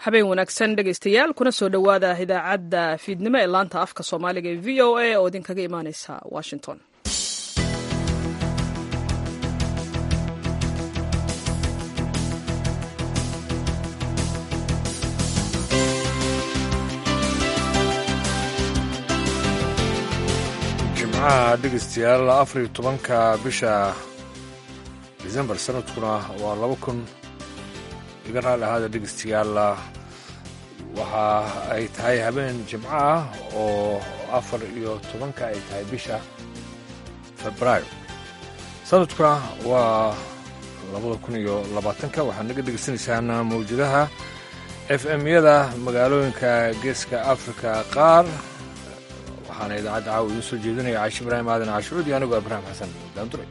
habeen wanaagsan dhegaystayaal kuna soo dhowaada idaacadda fiidnimo ee laanta afka soomaaliga ee v o a oo idinkaga imaaneysa washington jimcaha dhegaystayaal afariyo tobanka bisha decembar sanadkuna waa laba kun iga raali ahaada dhegaystayaal waxa ay tahay habeen jimco ah oo afar iyo tobanka ay tahay bisha febraayo sanadkuna waa labada kun iyo labaatanka waxaad naga dhegaysanaysaan mawjadaha f m-yada magaalooyinka geeska afrika qaar waxaana idaacadda caawa idiin soo jeedinaya caashi ibraahim aadan caashucuud iyo anigoo ibraahim xasan daanduray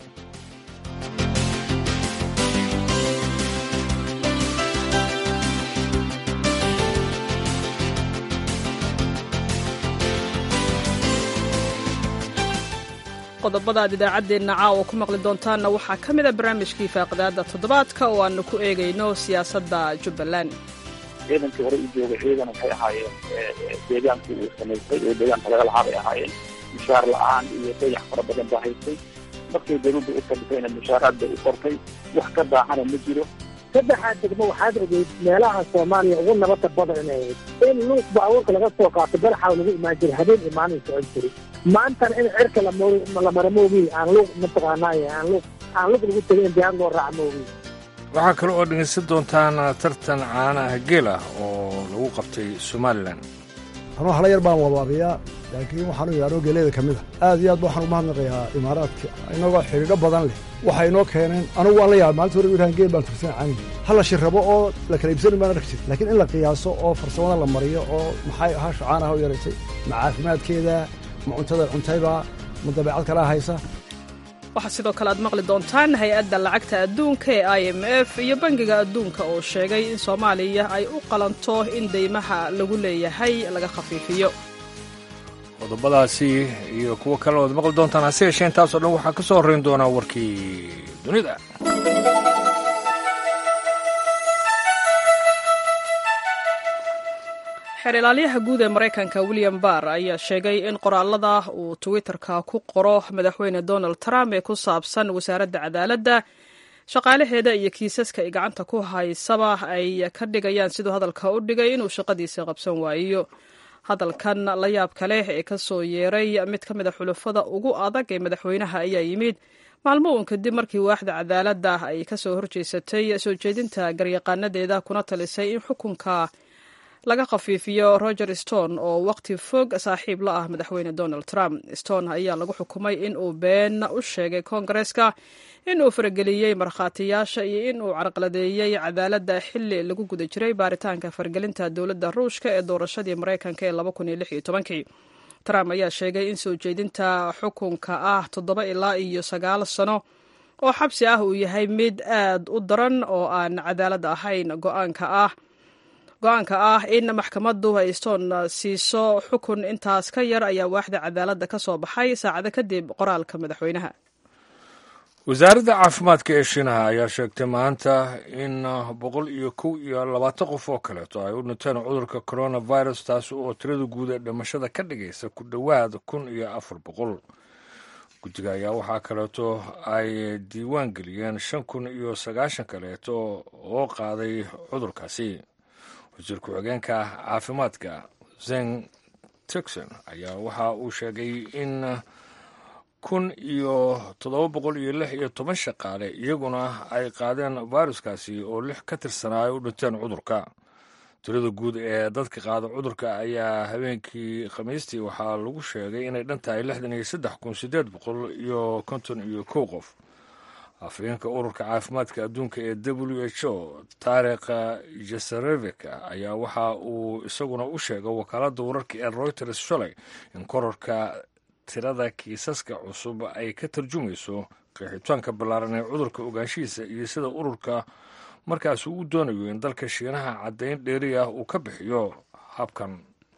qodobada aad idaacaddeenna caawa ku maqli doontaanna waxaa ka mid a barnaamijkii faaqidaada toddobaadka oo aanu ku eegayno siyaasadda jubbaland ciidankii hore u joogay ciidan waxay ahaayeen deegaankii uu samaystay oo deegaanka laga lahaa bay ahaayeen mushaar la-aan iyo dayax fara badan baa haystay markay dawladda u fadhisayna mushaaraad bay u qortay wax ka daacana ma jiro saddexaad degmo waxaad ogeyd meelaha soomaaliya ugu nabadda badan inay ahayd in luuq baabuurka laga soo qaato baraxaw lagu imaan jiray habeen imaanin socon jiray maantana in cirka la mara moogiy aan luuq mataqaanay aan luuq aan luuq lagu tegay in diyaar loo raaca moogiy waxaa kale oo dhegaysan doontaan tartan caanaha geel ah oo lagu qabtay somalilan anuu hala yar baan wabaabiyaa laakiin waxaanu yaadho geeleeda ka mid a aad iyo aad waxaan umahadnaqayaa imaaraadka inagoo xidhiidho badan leh waxay inoo keeneen anugu waan la yaaba maalinta hore wiilhaan geel baan tursan caani ha la shirrabo oo la kala iibsani baan arki jir laakiin in la qiyaaso oo farsamada la mariyo oo maxay hasha caanaha u yaraysay ma caafimaadkeeda ma cuntada cuntayba ma dabeecad kalaa haysa waxaa sidoo kale aad maqli doontaan hay-adda lacagta adduunka ee i m f iyo bangiga adduunka oo sheegay in soomaaliya ay u qalanto in deymaha lagu leeyahay laga khafiifiyo qodobadaasi iyo kuwo kale oad maqli doontaan hase yeeshee intaasoo dhan waxaa ka soo horrayn doonaa warkii dunida xeer ilaalyaha guud ee maraykanka william barr ayaa sheegay in qoraalada uu twitterka ku qoro madaxweyne donald trump ee ku saabsan wasaaradda cadaaladda shaqaalaheeda iyo kiisaska ay gacanta ku haysaba ay ka dhigayaan siduu hadalka u dhigay inuu shaqadiisa qabsan waayo hadalkan la yaabka leh ee ka soo yeeray mid ka mid a xulafada ugu adag ee madaxweynaha ayaa yimid maalmo uun kadib markii waaxda cadaaladda ay ka soo horjeesatay soo jeedinta garyaqaanadeeda kuna talisay in xukunka laga khafiifiyo roger stone oo waqti fog saaxiib la ah madaxweyne donald trump stone ayaa lagu xukumay in uu been u sheegay koongareska in uu farageliyey markhaatiyaasha iyo in uu carqaladeeyey cadaaladda xili lagu guda jiray baaritaanka faragelinta dowladda ruushka ee doorashadii maraykanka ee trump ayaa sheegay in soo jeedinta xukunka ah toddoba ilaa iyo sagaal sano oo xabsi ah uu yahay mid aad u daran oo aan cadaalad ahayn go-aanka ah go-aanka ah in maxkamaddu ay stone siiso xukun intaas ka yar ayaa waaxda cadaaladda ka soo baxay saacado kadib qoraalka madaxweynaha wasaaradda caafimaadka ee shiinaha ayaa sheegtay maanta in boqol iyo kow iyo labaatan qof oo kaleeto ay u dhinteen cudurka coronavirus taasi oo tirada guud ee dhimashada ka dhigaysa ku dhowaad kun iyo afar boqol guddiga ayaa waxaa kaleeto ay diiwaan geliyeen shan kun iyo sagaashan kaleeto oo qaaday cudurkaasi wasiir ku-xigeenka caafimaadka zen tixon ayaa waxa uu sheegay in kun iyo toddoba boqol iyo lix iyo toban shaqaale iyaguna ay qaadeen viruskaasi oo lix ka tirsanaa ay u dhinteen cudurka tirada guud ee dadka qaada cudurka ayaa habeenkii khamiistii waxaa lagu sheegay inay dhan tahay lixdan iyo saddex kun siddeed boqol iyo konton iyo kow qof afhayeenka ururka caafimaadka adduunka ee w h o taarikh jesarevika ayaa waxa uu isaguna u sheegay wakaaladda wararka ee reuters shalay in korarka tirada kiisaska cusub ay ka tarjumayso qeexitaanka ballaaran ee cudurka ogaanshihiisa iyo sida ururka markaas uu doonayo in dalka shiinaha caddayn dheeri ah uu ka bixiyo habkan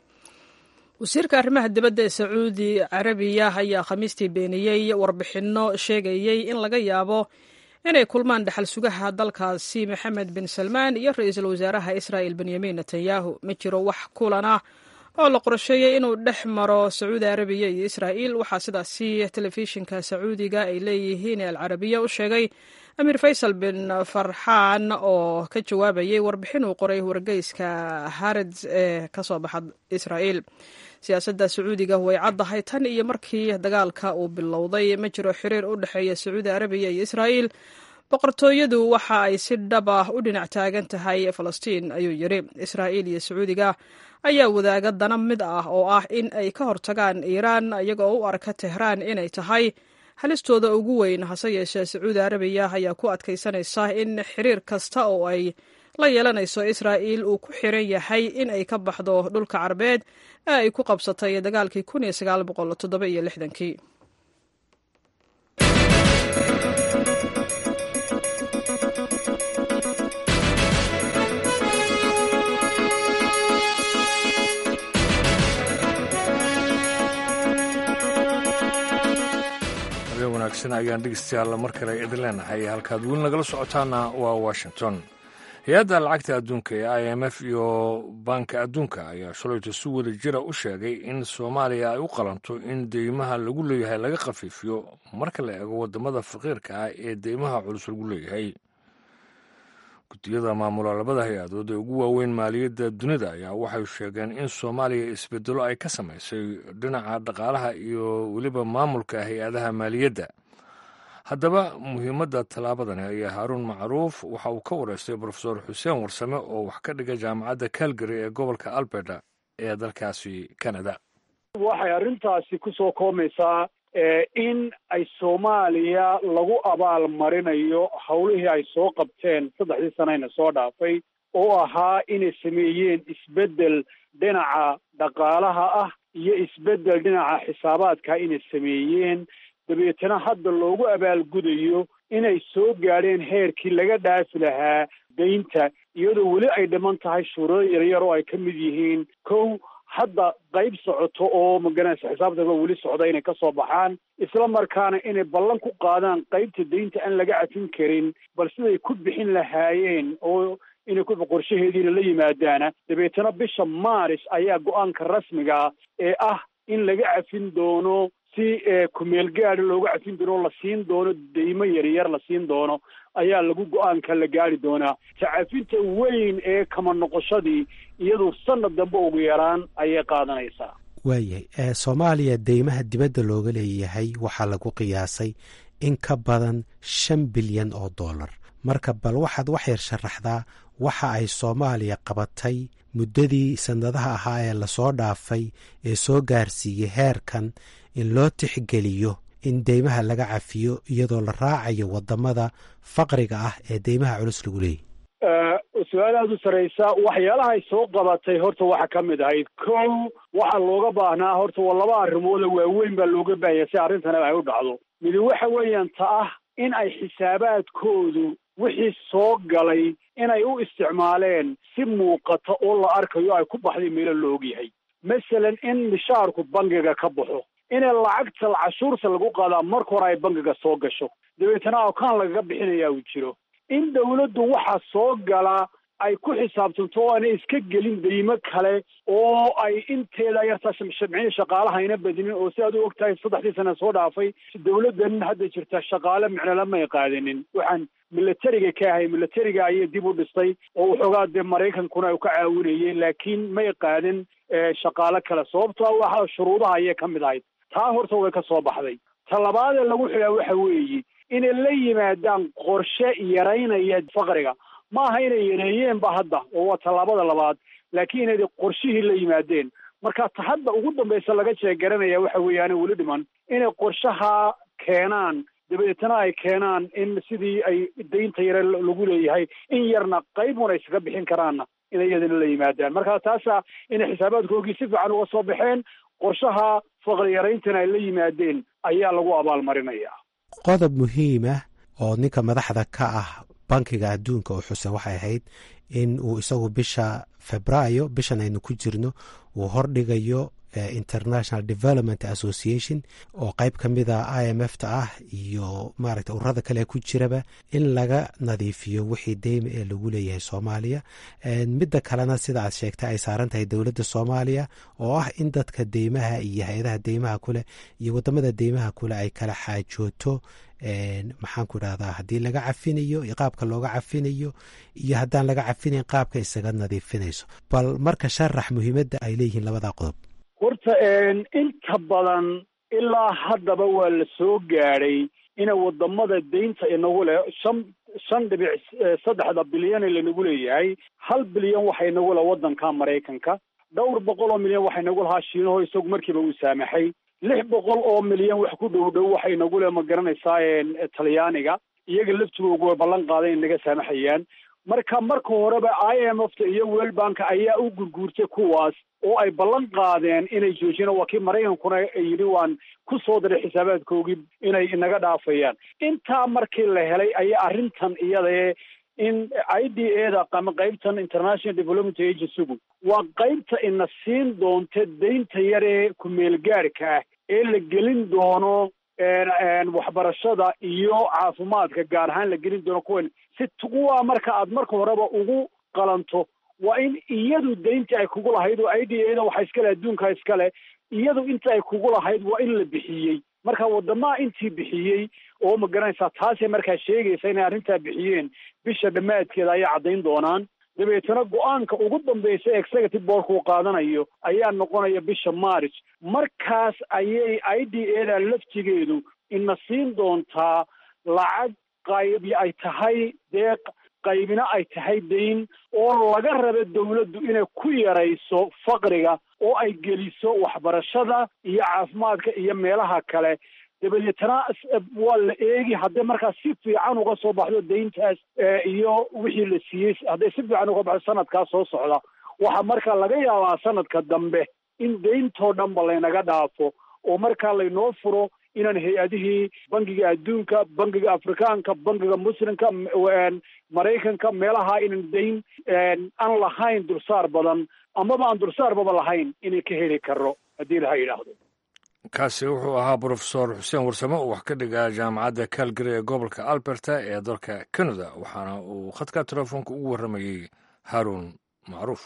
wasiirka arrimaha dibadda ee sacuudi carabiya ayaa khamiistii beeniyey warbixinno sheegayey in laga yaabo inay kulmaan dhexal sugaha dalkaasi maxamed bin salmaan iyo ra-iisul wasaaraha israa'il benyamin netanyahu ma jiro wax kulan ah oo la qorsheeyey inuu dhex maro sacuudi arabiya iyo israa'iil waxaa sidaasi telefishinka sacuudiga ay leeyihiin ee alcarabiya u sheegay amiir faysal bin farxaan oo ka jawaabayay warbixin uu qoray wargeyska hareds ee ka soo baxa israa'iil siyaasadda sacuudiga way caddahay tan iyo markii dagaalka uu bilowday ma jiro xiriir u dhexeeya sacuudi arabiya iyo israa'iil boqortooyadu waxa ay si dhab ah u dhinac taagan tahay falastiin ayuu yidhi israa'iil iyo sacuudiga ayaa wadaaga dana mid ah oo ah in ay ka hortagaan iiraan iyagoo u arka tehraan inay tahay halistooda ugu weyn hase yeeshee sacuudi arabiya ayaa ku adkaysanaysa in xiriir kasta oo ay la yeelanayso israa'iil uu ku xiran yahay in ay ka baxdo dhulka carbeed ee ay ku qabsatay dagaalkii kun iyo sagaal boqol toddoba iyo lixdankii wanaagsan ayaan dhegeystayaal mar kale idin leenahay halkaad weli nagala socotaana waa washington hay-adda lacagta adduunka ee i m f iyo baanka adduunka ayaa shalayto si wada jira u sheegay in soomaaliya ay u qalanto in deymaha lagu leeyahay laga khafiifiyo marka la eego wadamada faqiirka ah ee deymaha culus lagu leeyahay guddiyada maamula labada hay-adood ee ugu waaweyn maaliyadda dunida ayaa waxay sheegeen in soomaaliya isbedelo ay ka samaysay dhinaca dhaqaalaha iyo weliba maamulka hay-adaha maaliyadda haddaba muhiimadda tallaabadani ayaa haaruun macruuf waxa uu ka wareystay brofesor xuseen warsame oo wax ka dhiga jaamacadda calgary ee gobolka alberta ee dalkaasi canada waxay arrintaasi ku soo koomaysaa in ay soomaaliya lagu abaal marinayo howlihii ay soo qabteen saddexdii sanayna soo dhaafay oo ahaa inay sameeyeen isbeddel dhinaca dhaqaalaha ah iyo isbeddel dhinaca xisaabaadka inay sameeyeen dabeetana hadda loogu abaalgudayo inay soo gaadheen heerkii laga dhaafi lahaa daynta iyadoo weli ay dhiman tahay shuruudo yaryar oo ay ka mid yihiin kow hadda qayb socoto oo maganaysa xisaabtaba weli socda inay ka soo baxaan isla markaana inay ballan ku qaadaan qaybta daynta aan laga cafin karin bal siday ku bixin lahaayeen oo inay ku qorshaheediina la yimaadaana dabeetana bisha maaris ayaa go-aanka rasmiga ee ah in laga cafin doono si kumeel gaadi looga cafin doono la siin doono deymo yaryar la siin doono ayaa lagu go-aanka la gaari doonaa tacafinta weyn ee kama noqoshadii iyadu sanad dambe ugu yaraan ayay qaadanaysaa waayahay soomaaliya deymaha dibadda looga leeyahay waxaa lagu qiyaasay in ka badan shan bilyan oo dollar marka bal waxaad wax yar sharaxdaa waxa ay soomaaliya qabatay muddadii sannadaha ahaa ee lasoo dhaafay ee soo gaarsiiyey heerkan in loo tixgeliyo in deymaha laga cafiyo iyadoo la raacayo wadamada faqriga ah ee deymaha culus lagu leeyahy su-aal aada u saraysa waxyaalaha ay soo qabatay horta waxaa ka mid ahayd kow waxaa looga baahnaa horta waa laba arrimood oo waaweyn baa looga baahaya si arrintana ay u dhacdo midi waxa weeyaan ta ah in ay xisaabaadkoodu wixii soo galay inay u isticmaaleen si muuqata oo la arkayo ay ku baxday meelo la ogyahay masalan in mishaarku bangiga ka baxo inay lacagta cashuurta lagu qaadaa marka hore ay bangiga soo gasho dabeetana akaan lagaga bixinayaa uu jiro in dawladdu waxaa soo gala ay ku xisaabtanto oo aanay iska gelin deymo kale oo ay inteeda yartaa shamcin shaqaalahayna badinin oo si aad u og tahay saddexdii sana soo dhaafay dawladdan hadda jirta shaqaale micnala may qaadanin waxaan milatariga ka ahay milatariga ayay dib u dhistay oo waxoogaa dee maraykankuna u ka caawinayay laakiin may qaadan shaqaale kale sababto waxa shuruudaha ayay ka mid ahayd taa horta way ka soo baxday ta labaadee lagu xidhaa waxa weeye inay la yimaadaan qorshe yaraynaya faqriga ma aha inay yareeyeen ba hadda oo waa tallaabada labaad laakiin inay qorshihii la yimaadeen marka ta hadda ugu dambaysa laga jeegaranaya waxa weeyaane weli dhiman inay qorshaha keenaan dabeetana ay keenaan in sidii ay daynta yare lagu leeyahay in yarna qaybun ay iskaga bixin karaanna inay iyadana la yimaadaan marka taasa inay xisaabaadkoogii si fiican uga soo baxeen qorshaha faqri yarayntana ay la yimaadeen ayaa lagu abaalmarinaya qodob muhiim ah oo ninka madaxda ka ah bankiga adduunka oo xuseen waxay ahayd in uu isagu bisha febraayo bishan aynu ku jirno uu hordhigayo international development association oo qayb ka mida i m f ta ah iyo maaragta ururada kale ku jiraba in laga nadiifiyo wixii deyma ee lagu leeyahay soomaaliya midda kalena sida aad sheegtay ay saaran tahay dowladda soomaaliya oo ah in dadka deymaha iyo hay-adaha deymaha kuleh iyo wadamada deymaha kuleh ay kala xaajooto maxaan ku idhahdaa haddii laga cafinayo qaabka looga cafinayo iyo haddaan laga cafinayn qaabka isaga nadiifinayso bal marka sharax muhiimadda ay leeyihiin labadaa qodob horta inta badan ilaa haddaba waa la soo gaadhay ina wadamada deynta inagu leh shan shan dhibic saddexda bilyan ee lanagu leeyahay hal bilyan waxa inagu leh waddanka maraykanka dhowr boqol oo milyan waxa inagu lahaa shiinaho isagu markiiba uu saamaxay lix boqol oo milyan wax ku dhow dhow waxa inagu leh ma garanaysaa talyaaniga iyaga laftigoogu way ballan qaaday in naga saamaxayaan marka marka horeba i m f ta iyo world bank ayaa u gurguurtay kuwaas oo ay ballan qaadeen inay joojiyaan waa kii maraykankuna yidhi waan ku soo diray xisaabaadkoogii inay inaga dhaafayaan intaa markii la helay ayaa arrintan iyadae in i d a da ama qaybtan international development agencygu waa qaybta ina siin doonta deynta yaree ku-meelgaarka ah ee la gelin doono waxbarashada iyo caafimaadka gaar ahaan la gelin doono kuwan si kuwaa marka aad marka horeba ugu qalanto waa in iyadu deynta ay kugu lahayd oo i d a da waxa iskale adduunka iskale iyadu inta ay kugu lahayd waa in la bixiyey marka wadamaha intii bixiyey oo ma garanaysaa taasay markaa sheegaysa inay arrintaa bixiyeen bisha dhammaadkeeda ayay caddayn doonaan dabeetana go-aanka ugu dambaysa executive boardka uu qaadanayo ayaa noqonaya bisha march markaas ayay i d a da laftigeedu ina siin doontaa lacag qaybi ay tahay deeq qaybina ay tahay dayn oo laga raba dawladdu inay ku yarayso faqriga oo ay geliso waxbarashada iyo caafimaadka iyo meelaha kale dabadeetana waa la eegi hadday markaas si fiican uga soo baxdo deyntaas iyo wixii la siiyey hadday si fiican uga baxdo sanadkaas soo socda waxaa markaa laga yaabaa sanadka dambe in deyntoo dhan ba laynaga dhaafo oo markaa laynoo furo inaan hay-adihii bangiga adduunka bangiga afrikaanka bangiga muslimka maraykanka meelaha inan dayn aan lahayn dulsaar badan amaba aan dulsaarbaba lahayn inay ka heli karo haddii laha yidhaahdo kaasi wuxuu ahaa brofesor xuseen warsame oo wax ka dhigaa jaamacadda calgary ee gobolka alberta ee dalka canada waxaana uu khadka telefoonka ugu warramayey haarun macruuf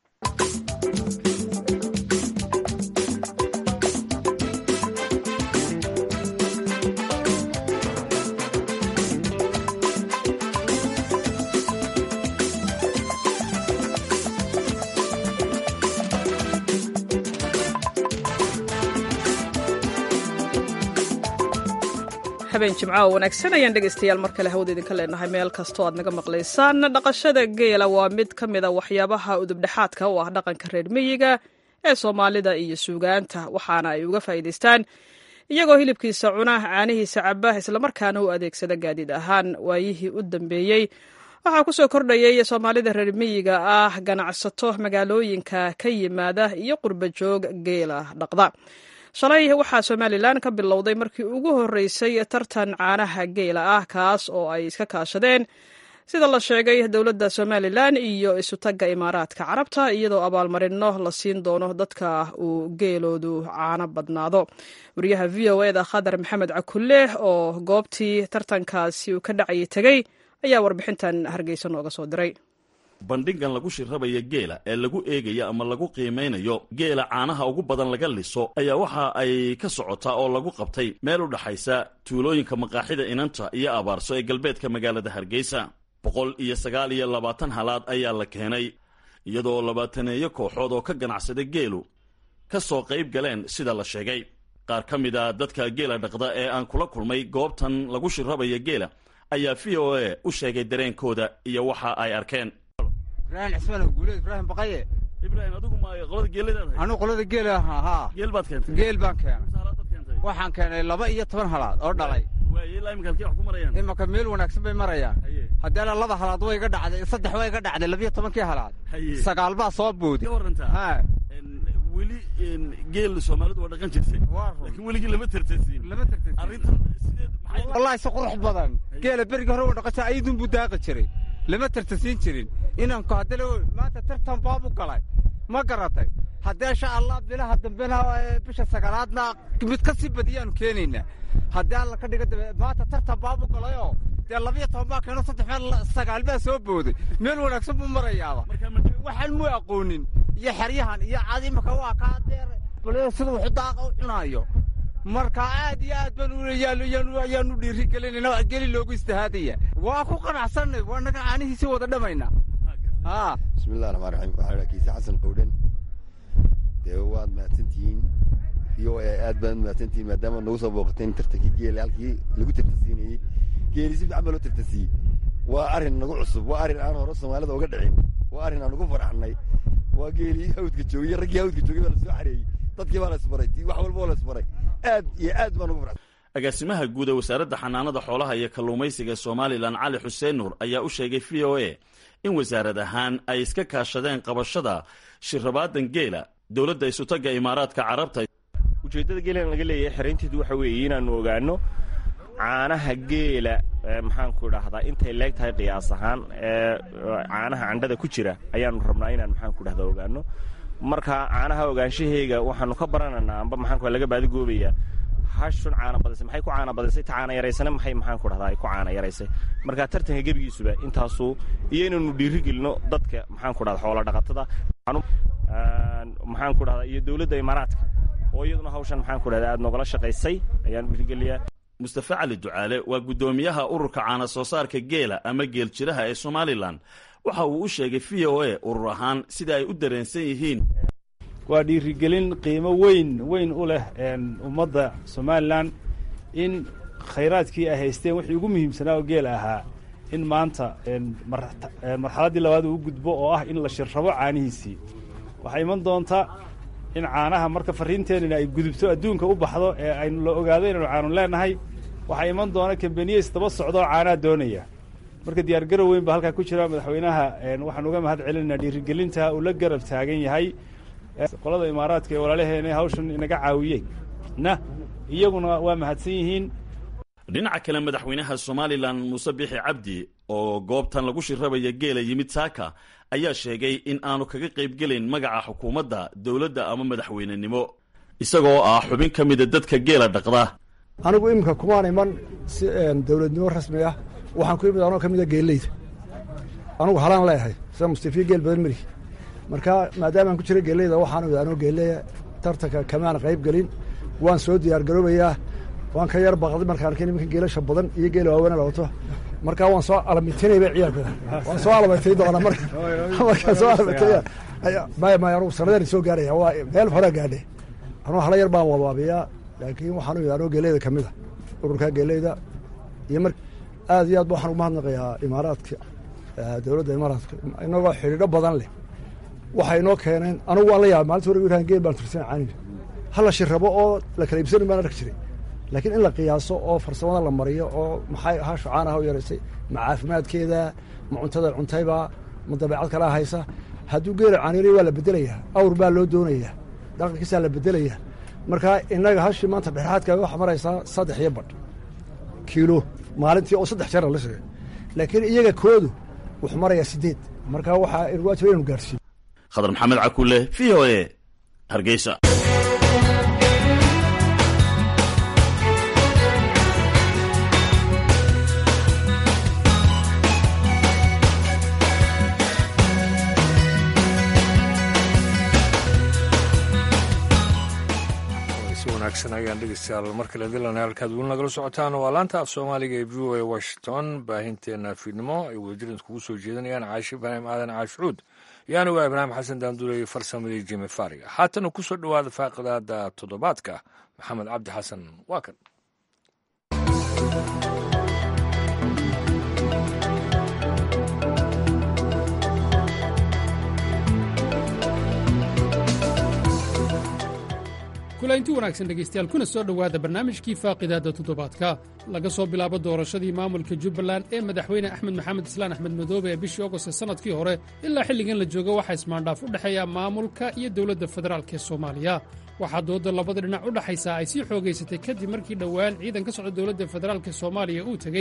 habeen jimco oo wanaagsan ayaan dhegaystayaal mar kale hawada idinka leenahay meel kastoo aad naga maqlaysaan dhaqashada geela waa mid ka mid a waxyaabaha udubdhexaadka u ah dhaqanka reer miyiga ee soomaalida iyo suugaanta waxaana ay uga faa'iidaystaan iyagoo hilibkiisa cuna caanihiisa caba islamarkaana u adeegsada gaadiid ahaan waayihii u dambeeyey waxaa ku soo kordhayay soomaalida reer miyiga ah ganacsato magaalooyinka ka yimaada iyo qurba joog geela dhaqda shalay waxaa somalilan ka bilowday markii ugu horreysay tartan caanaha geela ah kaas oo ay iska kaashadeen sida la sheegay dowladda somalilan iyo isutagga imaaraadka carabta iyadoo abaalmarino la siin doono dadka uu geeloodu caano badnaado wariyaha v o eda khadar maxamed cakulle oo goobtii tartankaasi uu ka dhacayay tegey ayaa warbixintan hargeysa nooga soo diray bandhigan lagu shirrabaya geela ee lagu eegayo ama lagu qiimaynayo geela caanaha ugu badan laga liso ayaa waxa ay ka socotaa oo lagu qabtay meel u dhaxaysa tuulooyinka maqaaxida inanta iyo abaarso ee galbeedka magaalada hargeysa boqol iyo sagaal iyo labaatan halaad ayaa la keenay iyadoo labaataneeyo kooxood oo ka ganacsada geelu ka soo qayb galeen sida la sheegay qaar ka mid a dadka geela dhaqda ee aan kula kulmay goobtan lagu shirrabaya geela ayaa v o a u sheegay dareenkooda iyo waxa ay arkeen ibrahim cismaan guuleed ibraahim baqaye ibraahim adigu ma qolada geeladaad anuu qolada geela ahaa haa geel baad keentay geel baan keenay halaad baad keentay waxaan keenay laba iyo toban halaad oo dhalay waaye ilaa iminka halkee wax ku marayaan imanka meel wanaagsan bay marayaan haye haddeena laba halaad way iga dhacday saddex way iga dhacday labiyo tobankii halaad haye sagaal baa soo booday ka warantaa haa En, weli en, geel soomaalidu waa dhaqan jirtay waa run laakiin weligii lama tartansiin lama tagtay arrintan sideed maxay wallaahi si qurux badan geela berigi hore u dhaqasha ayadun buu daaqi jiray lama tartansiin jirin inanku haddana maanta tartan baabu galay ma garatay haddee insha allah bilaha dambena bisha sagaalaadna mid ka sii badiyaanu keenaynaa haddii alla ka dhiga dambe maanta tartan baabu galayoo dee labiyo toban baa keeno saddex meel sagaal baa soo booday meel wanaagsan buu marayaaba waxaan mu aqoonin iyo xeryahan iyo cadimaka waa kaa deer sida wuxuu daaqa u cunaayo marka aad iyo aad baan ayaanu dhiiri gelinayna geli loogu istihaadaya waa ku qanacsanay waa naga caanihiisii wada dhamayna bismillahi raxmaan raxiim waxaa dhaa kiise xasan qowdhan dee waad mahadsantihiin v o a aad baad mahadsantihiin maadaama nagu soo booqateen tartankii geele halkii lagu tartansiinayey geeli si fiican baa loo tartansiiyey waa arrin nagu cusub waa arrin aan hore soomaalida uga dhicin waa arrin aan ugu faraxnay waa geelii hawdka joogay raggii hawdka joogay baa la soo xareeyey dadkii baa la isbaray wax walba oo la isbaray aad iyo aad baan ugu faraxsan agaasimaha guud ee wasaaradda xanaanada xoolaha iyo kalluumaysiga somalilan cali xuseen nuur ayaa u sheegay v o a in wasaarad ahaan ay iska kaashadeen qabashada shirrabaadan geela dowladda isutagga imaaraadka carabta ujeeddada geelan laga leeyahay xeraynteedu waxa weeye inaannu ogaanno caanaha geela maxaanku idhaahdaa intay leeg tahay qiyaas ahaan ee caanaha candhada ku jira ayaannu rabnaa inaan maxaanku idhahdaa ogaanno marka caanaha ogaanshahayga waxaannu ka baranaynaa amba maxaanku laga baadigoobayaa hashun caana badisay maxay ku caana badisay ta caana yaraysana maxay maxaanku dhahdaa ay ku caana yaraysay marka tartanka gebigiisuba intaasuu iyo inaynu dhiiri gelino dadka maxaanku dhahda xoola dhaqatada maxaanku dhahdaa iyo dowladda imaaraadka oo iyaduna hawshan maxaanku dhahdaa aad noogala shaqaysay ayaanu dhiirigeliyaa mustafe cali ducaale waa guddoomiyaha ururka caana soo saarka geela ama geel jiraha ee somalilan waxa uu u sheegay v o a urur ahaan sida ay u dareensan yihiin waa dhiirigelin qiimo weyn weyn u leh ummadda somalilan in khayraadkii ay haysteen wixii ugu muhiimsanaa oo geel ahaa in maanta marxaladdii labaad uu gudbo oo ah in la shirrabo caanihiisii waxaa iman doonta in caanaha marka farriinteenina ay gudubto adduunka u baxdo ee aynu la ogaado inaynu caanun leenahay waxaa iman doona kambaniyeys daba socda oo caanaha doonaya marka diyaargarow weyn baa halkaa ku jira madaxweynaha waxaan uga mahad celinaa dhiirigelinta uu la garab taagan yahay qolada imaaraadka ee walaalaheena hawshan inaga caawiyey na iyaguna waa mahadsan yihiin dhinaca kale madaxweynaha somalilan muuse bixi cabdi oo goobtan lagu shirrabaya geela yimid saaka ayaa sheegay in aanu kaga qaybgelayn magaca xukuumadda dowladda ama madaxweynenimo isagoo ah xubin ka mida dadka geela dhaqda anigu iminka kumaan iman si dowladnimo rasmi ah waxaan ku imid anoo ka mida geelleyda anugu halaan leeyahay sida mustafiya geel badan mari marka maadaamaan ku jira geelleyda waxaan imid anoo geelleya tartanka kamaan qayb gelin waan soo diyaargaroobayaa waan ka yar baqday markaan arkay nimanka geelasha badan iyo geela waaweena la wato markaa waan soo alamitinayba ciyaalkooda waan soo alamatay doona marka markaan soo alamataya maya maya anugu sanadeena soo gaaraya waa meel horaa gaadhe anuu hala yar baan wabaabiyaa laakiin waxaan imid anoo geeleyda ka mid a ururkaa geeleyda iyo mar aad iyo aad ba waxaan ugu mahadnaqayaa imaaraadka dowladda imaaraadka inagoo xidhiidho badan leh waxay inoo keeneen anugu waan la yaabay maalinta hore wiraan geel baan tursan caaniga hala shirrabo oo la kala iibsanin baan arki jiray laakiin in la qiyaaso oo farsamada la mariyo oo maxay hasho caanaha u yaraysay ma caafimaadkeeda ma cuntada cuntayba ma dabeecad kalaa haysa hadduu geela caaniray waa la bedelayaa awr baa loo doonayaa dhaqankiisaa la bedelayaa markaa innaga hashii maanta dhexaadka waxa maraysaa saddex iyo badh kiilo maalintii oo saddex jeer la sheegay laakiin iyaga koodu wuxuu marayaa siddeed markaa waxaa waajib inaynu gaarsiiyo khadar maxamed cakulle v o e hargeysa ayaan dhegeystayaal markale dilana halkaad weli nagala socotaan waa laanta af soomaaliga ee v o a washington baahinteena fiidnimo ay wadajirad kugu soo jeedanayaan caashi ibraahim aadan caashucuud yaani waa ibraahim xasan daanduuley farsamadii jimi faariga haatana ku soo dhowaada faaqidaada toddobaadka maxamed cabdi xasan waa kan kulaynti wanaagsan dhegaystayaal kuna soo dhowaada barnaamijkii faaqidaadda toddobaadka laga soo bilaabo doorashadii maamulka jubbaland ee madaxweyne axmed maxamed islaan axmed madoobe ee bishii ogost ee sannadkii hore ilaa xilligan la joogo waxaa ismaandhaaf u dhexeeya maamulka iyo dowladda federaalk ee soomaaliya waxaa doodda labada dhinac u dhaxaysaa ay sii xoogaysatay kadib markii dhowaan ciidan ka socda dowladda federaalk ee soomaaliya uu tegey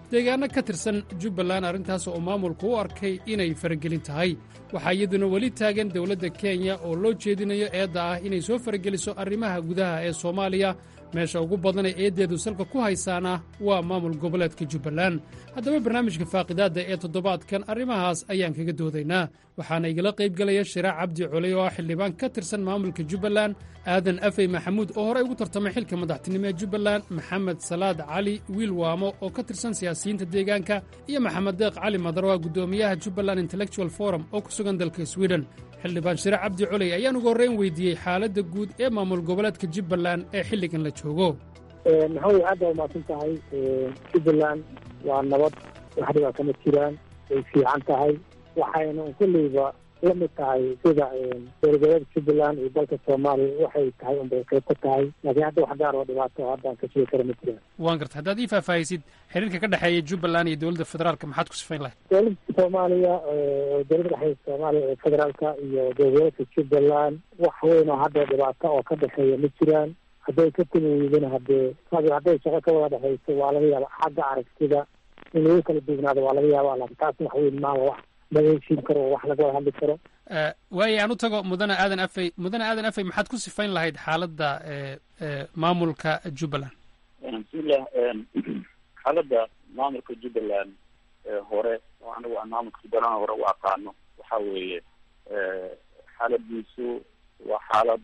deegaanno ka tirsan jubbaland arrintaas oo maamulku u arkay inay faragelin tahay waxaa iyaduna weli taagan dowladda kenya oo loo jeedinayo eedda ah inay soo farageliso arrimaha gudaha ee soomaaliya meesha ugu badanee eeddeedu salka ku haysaana waa maamul goboleedka jubbaland haddaba barnaamijka faaqidaadda ee toddobaadkan arrimahaas ayaan kaga doodaynaa waxaana igala qaybgelaya shiraac cabdi culey oo ah xildhibaan ka tirsan maamulka jubbaland aadan afey maxamuud oo horey ugu tartamay xilka madaxtinimo ee jubbaland maxamed salaad cali wiil waamo oo ka tirsan siyaasiyiinta deegaanka iyo maxamed deeq cali madarwa guddoomiyaha jubbaland intellectual forum oo ku sugan dalka swiden xildhibaan shire cabdi coley ayaan ugu horreyn weydiiyey xaaladda guud ee maamul goboleedka jubbaland ee xilligan la joogo maxamed aad baa umaasan tahay jubbaland waa nabad wax dhibaa kama jiraan way fiican tahay waxayna un kolleyba la mid tahay sida dowladgoboleedka jubbaland iyo dalka soomaaliya waxay tahay unbay qayb ka tahay laakiin hadda wax gaar oo dhibaato oo haddaan ka sheegi kara ma jiraan waan garta haddaad ii faahfaahisid xiriirka ka dhexeeya jubbaland iyo dowladda federaalka maxaad ku sifayn lahayd dowladda soomaaliya dowladda dhexeeya soomaaliya ee federaalka iyo dowladgoboleedka jubbaland wax weyn oo hadda dhibaato oo ka dhexeeya ma jiraan hadday ka timi weydana haddee hadday shaqo ka wada dhexayso waa laga yaaba xagga aragtida in lagu kala duwanaado waa laga yaaba laakiin taas wax weyn maaha wax laga heshiin karo oo wax laga wada hadli karo waaye aan u tago mudane aadan afey mudane aadan afey maxaad ku sifayn lahayd xaaladda maamulka jubbaland bismillah xaaladda maamulka jubbaland hore oo anigu aan maamulka jubbaland hore u aqaano waxa weeye xaaladiisu waa xaalad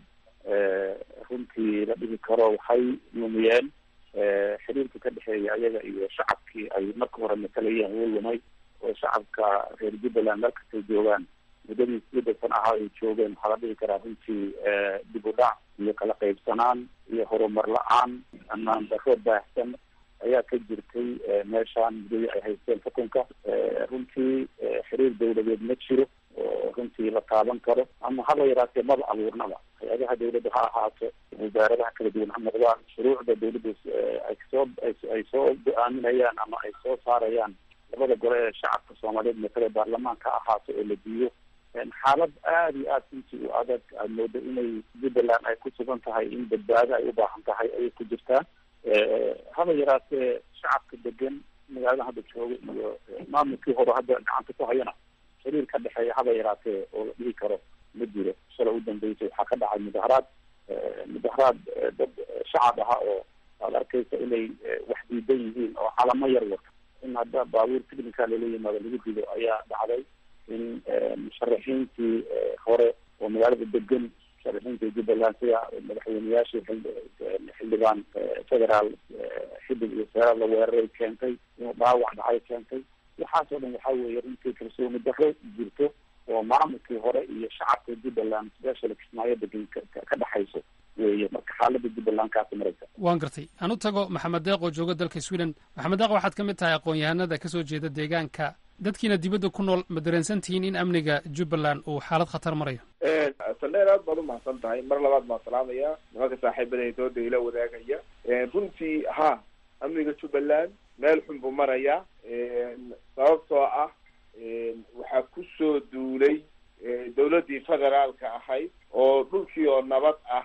runtii la dhihi karo waxay lumiyeen xiriirka ka dhexeeya ayaga iyo shacabkii ay marka hore matalayeen wuu lumay oo shacabka reer jubbaland meel kastay joogaan muddadii sideetan ahaa ay joogeen waxaa la dhihi karaa runtii dib u dhac iyo kala qaybsanaan iyo horumar la-aan amaan daro baahsan ayaa ka jirtay meeshaan muddadii ay haysteen xukunka runtii xiriir dawladeed ma jiro oo runtii la taaban karo ama haba yaraatee maba abuurnaba hay-adaha dawladda ha ahaato wasaaradaha kala duwan ha noqdaan shuruucda dawladda ay soo ay soo go-aaminayaan ama ay soo saarayaan labada gole ee shacabka soomaaliyeed matale baarlamaanka ahaato oo la diiyo xaalad aada iyo aad runtii u adag aad moodo inay jubbaland ay ku sugan tahay in badbaado ay u baahan tahay ayay ku jirtaa haba yaraatee shacabka degan magaalada hadda jooga iyo maamulkii hore hadda gacanta ku hayana xiriir ka dhexeeya haba yaraatee oo la dhihi karo ma jiro shala u dambeysay waxaa ka dhacay mudaharaad mudaharaad dad shacab aha oo aad arkaysa inay wax diidan yihiin oo calamo yar wata in hadda baabuur ticnica lala yimaado lagu dido ayaa dhacday in musharaxiintii hore oo magaalada degan musharaxiinta jubbaland sida madaxweyneyaashii xildhibaan federaal xiddig iyo seeraal la weeraray keentay inuu dhaawac dhacay keentay waxaasoo dhan waxaa weeye runtii kalsooni daro jirto oo maamulkii hore iyo shacabka jubbaland special kismaayo degan ka dhexayso weeye marka xaalada jubbaland kaasi maraysa waan gartay aan u tago maxamed deeq oo jooga dalka sweden maxamed deeq waxaad ka mid tahay aqoon-yahanada kasoo jeeda deegaanka dadkiina dibadda ku nool ma dareensan tihiin in amniga jubbaland uu xaalad khatar marayo saldheer aad baad umahadsan tahay mar labaad baan salaamaya nimanka saaxiibada dooda ila wadaagaya runtii ha amniga jubbaland meel xun buu marayaa sababtoo ah waxaa kusoo duulay dawladdii federaalka ahayd oo dhulkii oo nabad ah